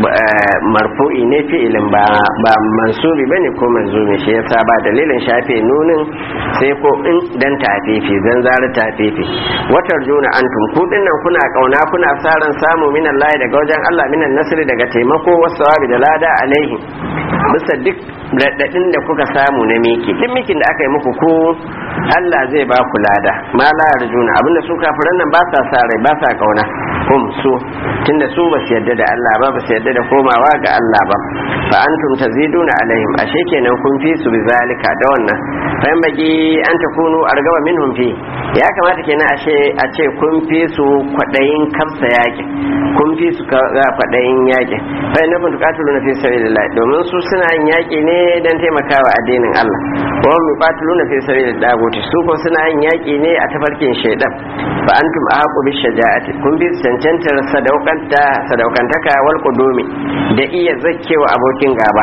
marfu'i ne fi'ilin ba ba mansubi bane ko manzumi shi yasa ba dalilin shafe nunin sai ko in dan tafifi zan zara tafifi watar juna antum ku dinnan kuna kauna kuna saran samu min Allah daga wajen Allah minan nasri daga taimako wasawabi da lada alaihi bisa duk raɗaɗin da kuka samu na miki duk mikin da aka yi muku ko Allah zai ba ku lada ma la yarjuna abinda su kafiran nan ba sa sa rai ba sa kauna hum su tunda su ba su yadda da Allah ba ba su yadda da komawa ga Allah ba fa antum taziduna alaihim ashe kenan kun fi su bizalika da wannan fa baki an takunu argaba minhum fi ya kamata kenan ashe a ce kun fi su kwadayin kamsa yaki kun fi su kwadayin yaki fa na kun tuqatiluna fi sabilillah domin su suna yin yaki ne dan taimakawa addinin Allah wa hum yuqatiluna fi sabilillah daguti su ko suna yin yaki ne a tafarkin shaidan fa antum ahqu bi shaja'ati kun bi cancantar sadaukanta sadaukantaka wal qudumi da iya zakkewa abokin gaba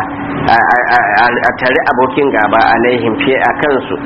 a tare abokin gaba alaihim fi a kansu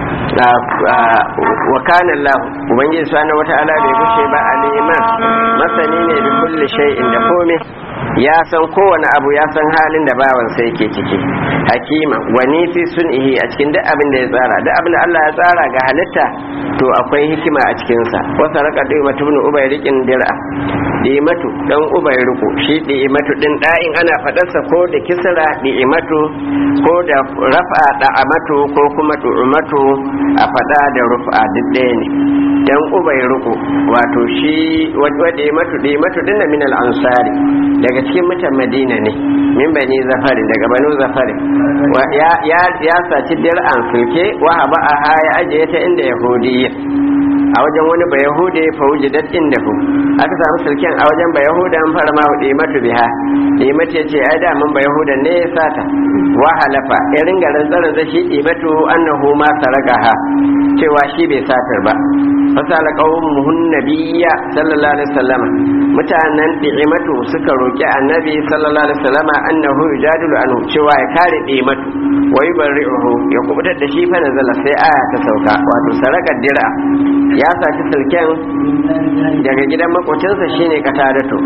wa kana Allah ubangiji subhanahu wata'ala bai gushe ba aliman masani ne da kulli shay'in da komai ya san kowane abu ya san halin da bawan sai yake ciki hakima wani fi sun'ihi a cikin duk abin da ya tsara duk abin da Allah ya tsara ga halitta to akwai hikima a cikin sa wasa raka dai mutum ne ubai rikin dir'a dimatu dan ubai riku shi dimatu din da'in ana fadarsa ko da kisra dimatu ko da rafa da'amatu ko kuma du'umatu a fada da rufa duk ɗaya ne dan ubai riku wato shi wadda dimatu dimatu din min al-ansari daga cikin mutan madina ne min bani zafari daga banu zafari ya saci dir'an sulke wa haba a haya ajiye ta inda yahudiyya a wajen wani ba yahude fa wujidat indahu aka samu sulken a wajen ba yahuda an fara ma hude matu biha imatu yace ai da mun ba yahuda ne ya sata wa halafa ya ringa rantsaran da shi imatu annahu ma sarakaha cewa shi bai satar ba fasala qaumuhun nabiyya sallallahu alaihi wasallam mutanen imatu suka roki annabi sallallahu alaihi wasallam annahu yujadilu anhu cewa ya kare imatu wa yubarri'uhu ya kubutar da shi fa nazala sai aya ta sauka wato sarakar dira ya saci silken daga gidan makocinsa shine katadato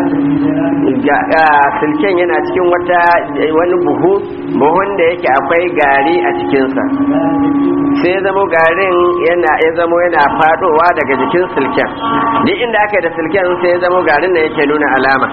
silken yana cikin wata wani buhu buhun da yake akwai gari a cikinsa sai zamo garin yana ya zamo yana fadowa daga jikin silken duk inda aka yi da silken sai ya zamo garin da yake nuna alama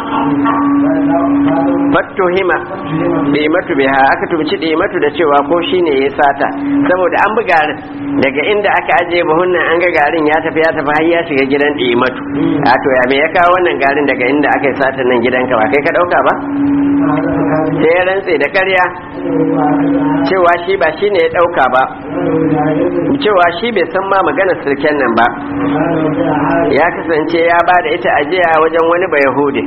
fattuhima ɗimatu biha aka tumci ɗimatu da cewa ko shine ya sata saboda an bi garin daga inda aka ajiye buhun nan an ga garin ya tafi ya tafi har ya shiga gidan ɗimatu a to ya me ya kawo wannan garin daga inda aka yi sata nan gidanka ba kai ka ɗauka ba sai ya rantse da ƙarya cewa shi ba shi ne ya ɗauka ba cewa shi bai san ma maganar sirken nan ba ya kasance ya ba da ita ajiya wajen wani bayahudi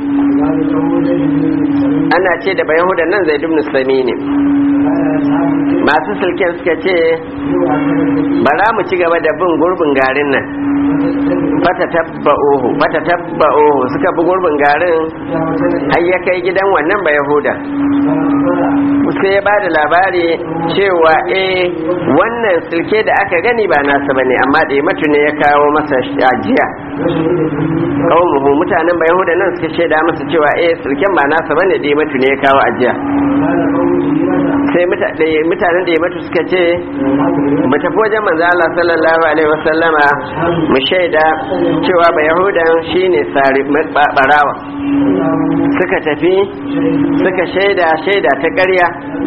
ana ce da bayahudan nan zai dubnu sami ne masu silken suka ce bara mu ci gaba da bin gurbin garin nan fata tabba'uhu fata tabba'uhu suka bi gurbin garin har ya kai gidan wannan ba yahuda sai ya ba da labari cewa eh wannan silke da aka gani ba nasa bane amma da matu ne ya kawo masa ajiya kawai mutanen ba yahuda nan suka shaida masa cewa eh silken ba nasa bane da matu ne ya kawo ajiya sai mutanen da ya matu suka ce mu tafi wajen manzo Allah sallallahu alaihi wasallama mu shaida cewa ba yahudan shine sari barawa suka tafi suka shaida shaida ta ƙarya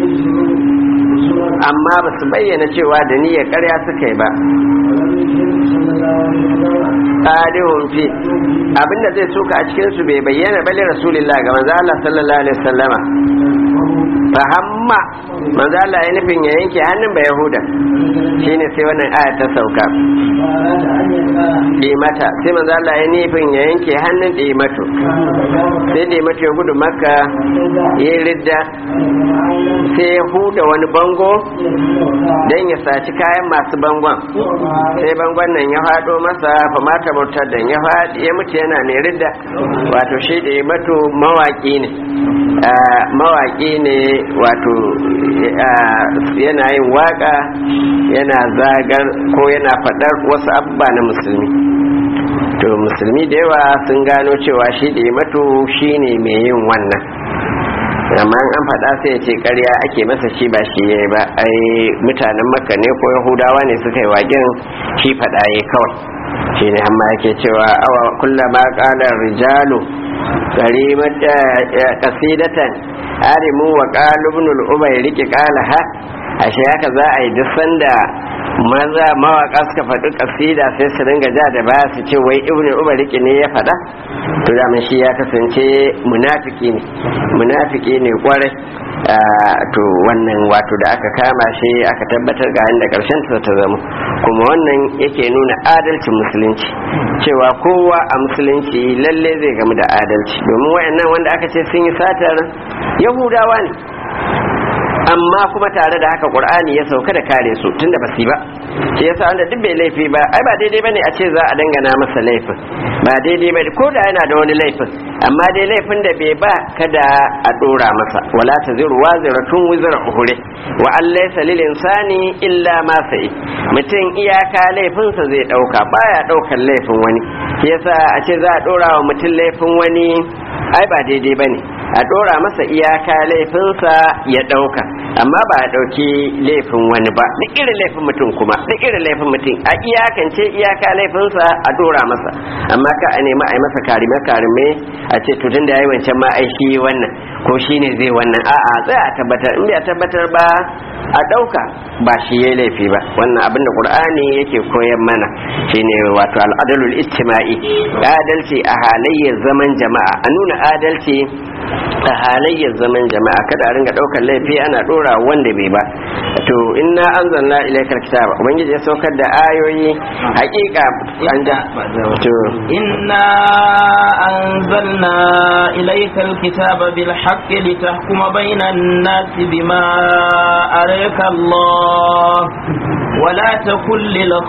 amma ba su bayyana cewa da niyyar ƙarya suka yi ba ƙadihun fi abinda zai suka a cikinsu bai bayyana bale rasulullah ga manzo Allah sallallahu alaihi wasallama fahamma manzo Allah ya nufin ya yanke hannun ba yahuda shine sai wannan aya ta sauka dimata sai manzo Allah ya nufin ya yanke hannun dimatu sai dimatu ya gudu makka ya ridda sai ya huda wani bango don ya saci kayan masu bangon sai bangon nan ya faɗo masa fa mata bautar da ya faɗi ya mutu yana mai ridda wato shi da mato mawaƙi ne mawaƙi ne wato yana yin waƙa yana zagar ko yana faɗar wasu abubuwa na musulmi to musulmi da yawa sun gano cewa shi da mato shi ne mai yin wannan amma an faɗa sai ya ce ƙarya ake masa shi ba shi ya ba ai mutanen makka ne ko yahudawa ne suka yi wagen shi faɗa ya kawai shi ne amma yake cewa awa kullama ƙalar rijalu karimata kasidatan arimu wa qalibun al-ubay rike qala ha ashe haka za a yi duk sanda maza mawaka suka faɗi kasida sai su ringa ja da baya su ce wai ibnu umar rike ne ya faɗa to da shi ya kasance munafiki ne munafiki ne kwarai to wannan wato da aka kama shi aka tabbatar ga inda karshen ta ta zama kuma wannan yake nuna adalcin musulunci cewa kowa a musulunci lalle zai gamu da adalci domin wayannan wanda aka ce sun yi satar yahudawa ne amma kuma tare da haka qur'ani ya sauka da kare su tunda ba su ba shi yasa wanda duk bai laifi ba ai ba daidai bane a ce za a dangana masa laifin ba daidai bane ko da yana da wani laifin amma dai laifin da bai ba kada a dora masa wala taziru waziratun wizra uhure wa an laysa lil insani illa ma sa'i mutum iyaka laifinsa zai dauka baya daukan laifin wani shi yasa a ce za a dora wa mutum laifin wani ai ba daidai bane a dora masa iyaka laifinsa ya dauka amma ba a dauki laifin wani ba duk irin laifin mutum kuma duk irin laifin mutum a iyakance iyaka laifinsa a dora masa amma ka a nemi a yi masa karime karime a ce tutun da yayi wancan ma ai shi wannan ko shine zai wannan a'a zai a tabbatar in bai tabbatar ba a dauka ba shi yayi laifi ba wannan abin da qur'ani yake koyar mana shine wato al'adalul ijtima'i adalci a halayyar zaman jama'a a nuna adalci a halayyar zaman jama'a kada a ringa daukar laifi ana dora wanda bai ba to inna anzalna ilaykal kitaba ubangiji ya saukar da ayoyi hakika an da to inna anzalna ilaykal kitaba bil haqqi litahkuma bainan nasi bima araka Allah ولا تكن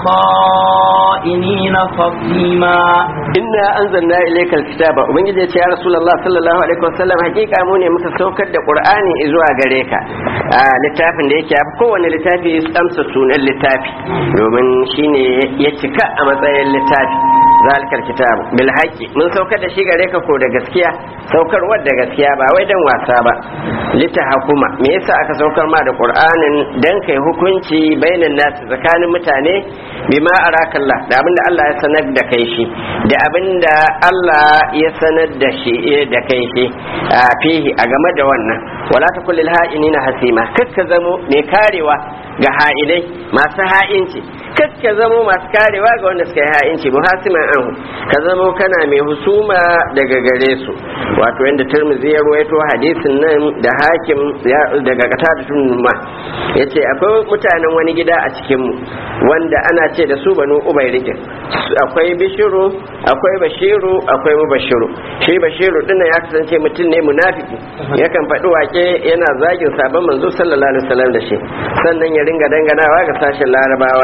للخائنين خصيما inna anzalna ilaykal kitaba ubangiji ya ce ya rasulullah sallallahu alaihi wasallam hakika mu ne muka saukar da qur'ani zuwa gare ka a littafin da yake yafi kowane littafi amsa sunan littafi domin shine ya cika a matsayin littafi zalikal kitab bil haqqi mun saukar da shi gare ka ko da gaskiya saukarwar da gaskiya ba wai dan wasa ba litahakuma me yasa aka saukar ma da qur'anin dan kai hukunci bainan nasu tsakanin mutane bima arakallah da abinda Allah ya sanar da kai shi da abinda Allah ya sanar da shi da kai shi a fihi a game da wannan wala ta kullil ha'inina hasima kakka zamo mai karewa ga ha'inai masu ha'inci kakka zamo masu karewa ga wanda suka yi ha'inci muhasiman anhu ka zamo kana mai husuma daga gare su wato yadda turmizi ya ruwaito hadisin nan da hakim daga kata da tunuma ya ce akwai mutanen wani gida a cikinmu wanda ana ce da su banu ubai rikin akwai bishiru akwai bashiru akwai mubashiru shi bashiru dinna ya kasance mutum ne munafiki yakan faɗi wake yana zagin sabon manzo sallallahu alaihi wasallam da shi sannan ya ringa danganawa ga sashen larabawa ya ce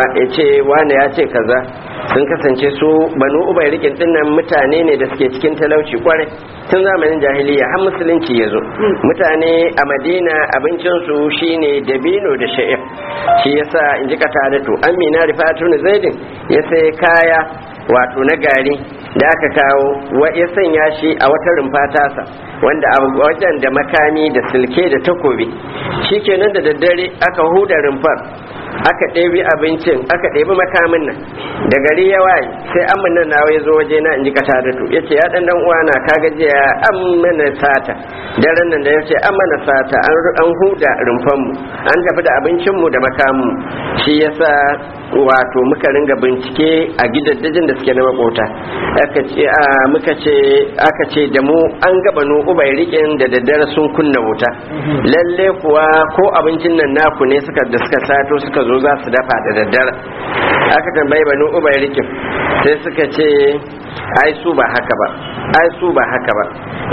ce wane ya ce kaza sun kasance su banu ubai rikin dinnan mutane ne da suke cikin talauci kwarai tun zamanin jahiliya har musulunci ya zo mutane a madina abincinsu shine dabino da sha'ir shi yasa in ji katadatu amina rifatu na zaidin ya sai kaya wato na gari da aka kawo ya sanya shi a wata rumfa tasa wanda a wajen da makami da silke da takobi shikenan da daddare aka huda rumfar aka ɗebi abincin aka ɗebi makamin nan da gari ya waye sai an nan nawa ya zo waje na in ji katadatu ya ce ya ɗan ɗan uwana ka gajiya an mana sata daren nan da ya ce an mana sata an huda rumfanmu an tafi da abincinmu da makamu shi yasa wato muka ringa bincike a gidaddajin da suke na makota aka ce a muka ce aka ce da mu an gaba no ubai rikin da daddare sun kunna wuta lalle kuwa ko abincin nan naku ne suka da suka sato suka zo za su dafa da daddare aka tambayi banu ubai rikin sai suka ce ai su ba haka ba ai su ba haka ba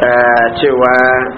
cewa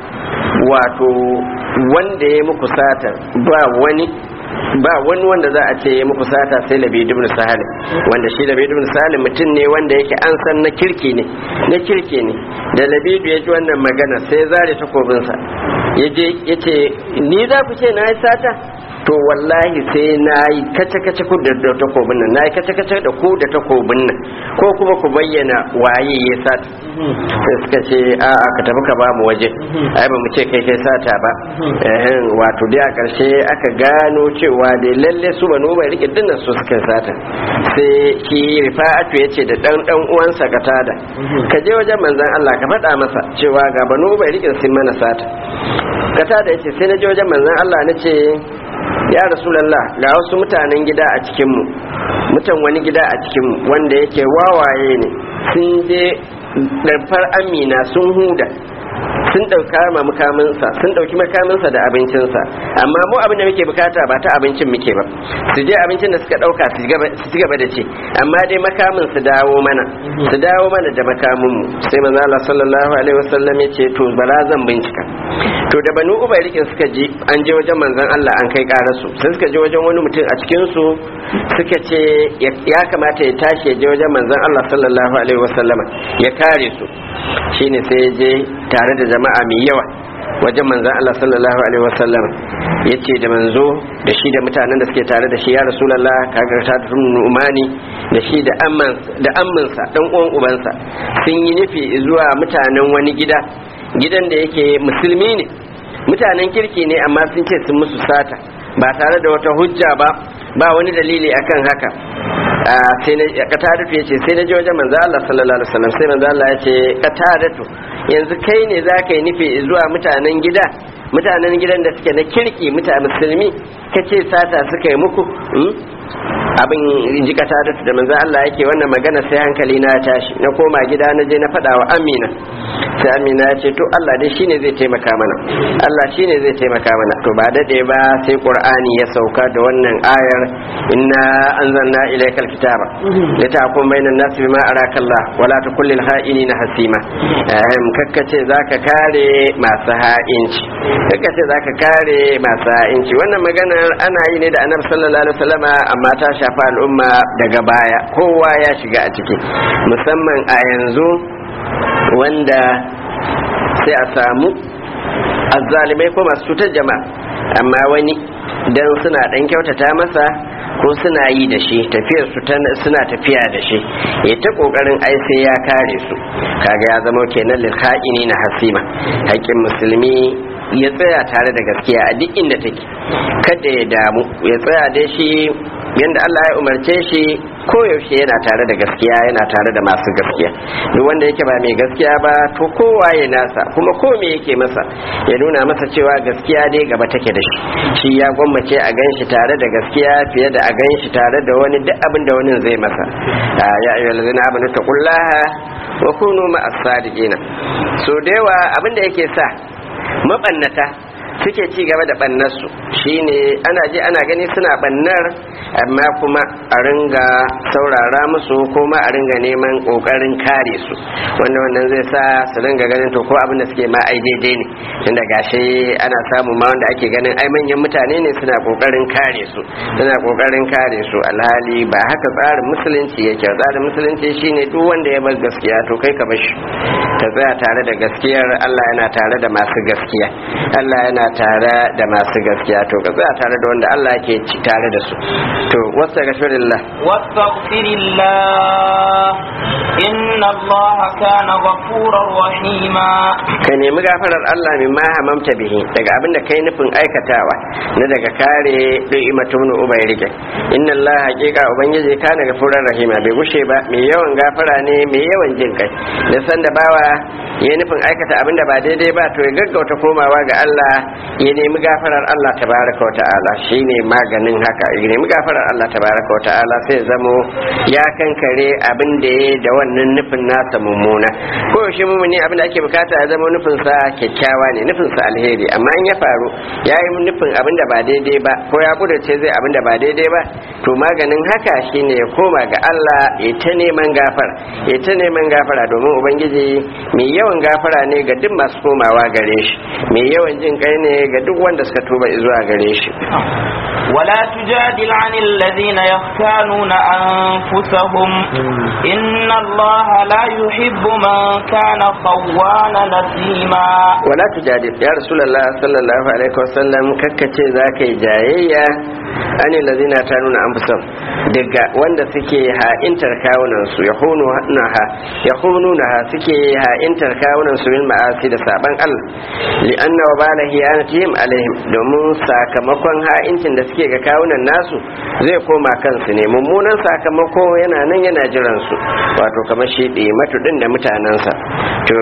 wato wanda ya muku sata ba wani ba wani wanda za a ce ya muku sata sai labid ibn salim wanda shi labid ibn salim mutum ne wanda yake an san na kirki ne na kirki ne da labidu ya ji wannan magana sai zare takobinsa ya je ya ce ni za ku ce na yi sata to wallahi sai na yi kace-kace ku da takobin nan na yi kace-kace da ku da takobin nan ko kuma ku bayyana waye ya sata sai suka ce a ka tafi ka ba mu waje ai ba mu ce kai kai sata ba wato dai a ƙarshe aka gano cewa da lalle su ba bai rike dinnan su suka sata sai shi rifa'atu ya ce da dan dan uwansa katada ka je wajen manzon Allah ka faɗa masa cewa ga banu bai rike sun mana sata katada ya ce sai na je wajen manzon Allah na ce ya rasulallah ga wasu mutanen gida a cikinmu mutan wani gida a cikinmu wanda yake wawaye ne sun je ɗarfar amina sun huda sun ɗauka ma makaminsa sun ɗauki makaminsa da abincinsa amma mu abin da muke bukata ba ta abincin muke ba su je abincin da suka ɗauka su ci gaba da ce amma dai makamin su dawo mana su dawo mana da makamin mu sai manzo Allah sallallahu alaihi wasallam ya ce to bara zan bincika to da banu ubairin suka je an je wajen manzon Allah an kai karasu sai suka je wajen wani mutum a cikin su suka ce ya kamata ya tashi ya je wajen manzon Allah sallallahu alaihi wasallam ya kare su shine sai ya je tare da jama'a mai yawa wajen manzan Allah sallallahu alaihi wasallam ya ce da manzo da shi da mutanen da suke tare da shi ya rasulallah kaga ta umani da shi da amminsa dan uwan ubansa sun yi nufi zuwa mutanen wani gida gidan da yake musulmi ne mutanen kirki ne amma sun ce sun musu sata ba tare da wata hujja ba ba wani dalili akan haka sai na katadatu ya ce sai na je wajen manzo Allah sallallahu alaihi wasallam sai manzo Allah ya ce katadatu yanzu kai ne za ka yi nufi zuwa mutanen gida mutanen gidan da suke na kirki mutane musulmi ka ce sata suka yi muku abin ji katadatu da manzo Allah yake wannan magana sai hankali na tashi na koma gida na je na faɗa wa Amina sai Amina ya ce to Allah dai shine zai taimaka mana Allah shine zai taimaka mana to ba dade ba sai Qur'ani ya sauka da wannan ayar inna anzalna ilaykal kitaba litahkum bainan nasi bima arakallah wala takul lil ha'inina hasima ehm kakkace zaka kare masu ha'inci kakkace zaka kare masu ha'inci wannan maganar ana yi ne da Annabi sallallahu alaihi wasallama amma ta shafa al'umma daga baya kowa ya shiga a ciki musamman a yanzu wanda sai a samu azzalimai ko masu cutar jama'a amma wani dan suna dan kyautata masa ko suna yi da shi tafiyar su suna tafiya da shi ya ta kokarin ai sai ya kare su kaga ya zama kenan lil na hasima haƙƙin musulmi ya tsaya tare da gaskiya a duk inda take kada ya damu ya tsaya da shi yadda Allah ya umarce shi koyaushe yana tare da gaskiya yana tare da masu gaskiya duk wanda yake ba mai gaskiya ba to kowa ya nasa kuma ko me yake masa ya nuna masa cewa gaskiya dai gaba take da shi shi ya gwammace a gan shi tare da gaskiya fiye da a gan shi tare da wani duk abin da wani zai masa ya ayyuhal ladzina amanu taqullaha wa kunu ma'as sadiqina so da yawa abin da yake sa mabannata suke ci gaba da bannarsu shine ana je ana gani suna bannar amma kuma a ringa saurara musu kuma a ringa neman kokarin kare su wanda wannan zai sa su ringa ganin to ko abin da suke ma ai daidai ne tunda gashi ana samu ma wanda ake ganin ai manyan mutane ne suna kokarin kare su suna kokarin kare su alhali ba haka tsarin musulunci yake tsarin musulunci shine duk wanda ya bar gaskiya to kai ka bashi ka tsaya tare da gaskiyar Allah yana tare da masu gaskiya Allah yana tare da masu gaskiya to ka tsaya tare da wanda Allah ke tare da su to wasta gashirillah واستغفر الله إن الله كان غفورا رحيما ka nemi gafarar Allah min ma hamamta bihi daga abin da kai nufin aikatawa na daga kare du'imatu ibn ubayrike inna Allah haqiqa ubangiji kana gafurar rahima bai gushe ba mai yawan gafara ne mai yawan jin kai da san da bawa ya nufin aikata abin da ba daidai ba to ya gaggauta komawa ga Allah ya nemi gafarar Allah tabaraka wa ta'ala shine maganin haka ya nemi gafarar Allah tabaraka wa ta'ala sai ya zamo ya kankare abin da ya da wannan nufin nasa mummuna ko yaushe mumuni abin da ake bukata ya zama nufin sa kyakkyawa ne nufin sa alheri amma in ya faru ya yi nufin abin da ba daidai ba ko ya kudurce zai abin da ba daidai ba to maganin haka shine ya koma ga Allah ya ta neman gafara ya ta neman gafara domin ubangiji mai yawan gafara ne ga duk masu komawa gare shi mai yawan jin kai ne ga duk wanda suka tuba zuwa gare shi ولا تجادل عن الذين يختانون أنفسهم إن الله لا يحب من كان خوانا نسيما wala tujadil ya rasulullah sallallahu alaihi wasallam kakkace zaka yi jayayya ani lazina ta nuna anfusam daga wanda suke ha'intar kawunan su yahunu naha yahununa suke ha'intar kawunan su bil ma'asi da saban Allah li anna wa bala hiyanatihim alaihim domin sakamakon ha'incin da suke ga kawunan nasu zai koma kansu ne mummunan sakamako yana nan yana jiran su wato kamar shi matudin da mutanensa to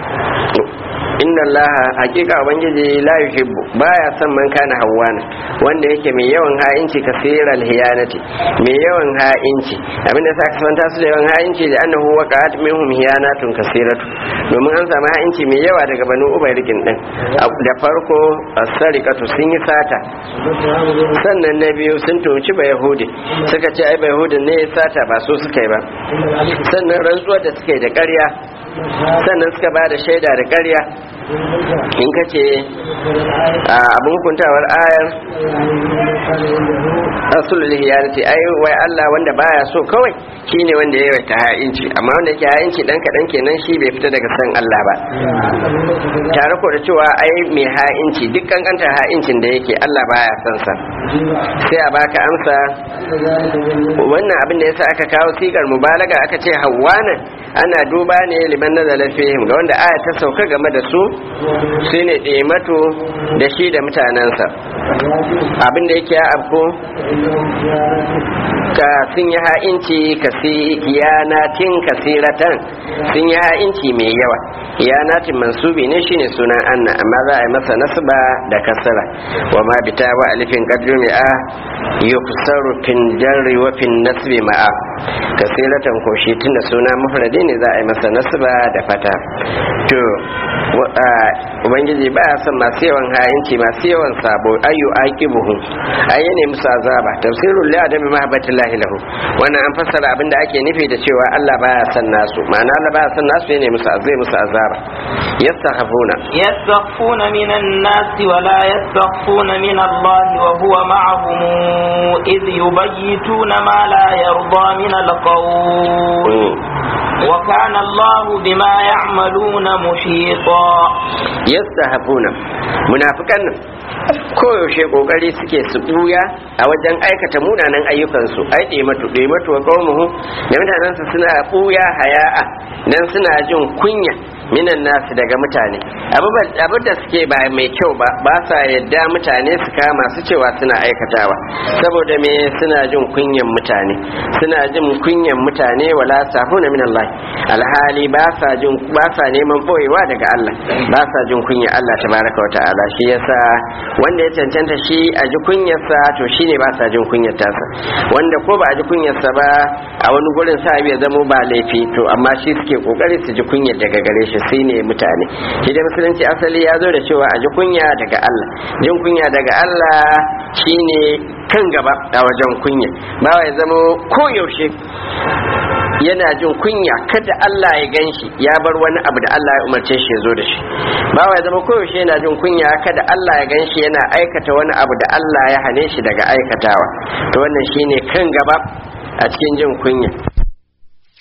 inna Allah hakika ubangiji la yuhibbu baya son man kana hawana wanda yake mai yawan ha'inci kasiral hiyanati mai yawan ha'inci abinda sa ka santa su da yawan ha'inci da annahu waqa'at minhum hiyanatun kasiratu domin an samu ha'inci mai yawa daga banu ubayrikin din da farko as-sariqatu sun yi sata sannan na biyu sun toci ba yahudi suka ce ai ba yahudin ne ya sata ba so suka yi ba sannan rantsuwar da suka yi da ƙarya sannan suka ba da shaida da ƙarya in ka ce abin hukuntawar ayar rasulul hiyanati ai wai Allah wanda baya so kawai shine wanda ya yawaita ha'inci amma wanda yake ha'inci dan kadan kenan shi bai fita daga san Allah ba tare ko da cewa ai mai ha'inci duk kankanta ha'incin da yake Allah baya son sa sai a baka amsa wannan abin da yasa aka kawo sigar mubalaga aka ce hawana ana duba ne liman nazala fihim ga wanda aya ta sauka game da su shine ɗemato da shi da mutanensa abin da yake ya afko ka sun yi ha'inci ka yanatin kasiratan sun yi ha'inci mai yawa yanatin mansubi ne shine sunan anna amma za a yi masa nasba da kasara wa ma bita wa alifin qadru mi'a yuksaru fin jarri wa fin nasbi ma'a kasiratan ko shi tunda suna mufradi ne za a yi masa nasba da fata to ubangiji ba ya son masu yawan hayinci masu yawan sabo ayu aqibuhu ayi ne musu azaba tafsirul li adami mahabbatillahi lahu wannan an fassara abinda ake nufi da cewa Allah baya son nasu ma'ana Allah baya son nasu ne musu azai musu azaba yastakhafuna يستخفون من الناس ولا يستخفون من الله وهو معهم إذ يبيتون ما لا يرضى من القول وكان الله بما يعملون محيطا yastahafuna munafikan nan koyaushe kokari suke su buya a wajen aikata munanan ayyukansu ai ɗematu ɗematu wa qaumuhu da mutanensa suna buya haya'a dan suna jin kunya minan nasu daga mutane abu da suke ba mai kyau ba ba sa yadda mutane su kama su cewa suna aikatawa saboda me suna jin kunyan mutane suna jin kunyan mutane wala sahuna min Allah alhali ba sa jin ba sa neman boyewa daga Allah ba sa jin kunya Allah tabaraka wa ta'ala shi yasa wanda ya cancanta shi a ji kunyarsa to shine ba sa jin kunyar tasa wanda ko ba a ji kunyarsa ba a wani gurin sa ya zamo ba laifi to amma shi suke kokari su ji kunyar daga gare shi da tsine mutane shi dai musulunci asali ya zo da cewa a ji kunya daga Allah jin kunya daga Allah shine kan gaba a wajen kunya bawa ya zama koyaushe yana jin kunya kada Allah ya ganshi ya bar wani abu da Allah ya umarce shi ya zo da shi bawa ya zama koyaushe yana jin kunya kada Allah ya ganshi yana aikata wani abu da Allah ya hane shi daga aikatawa to wannan shine kan gaba a cikin jin kunya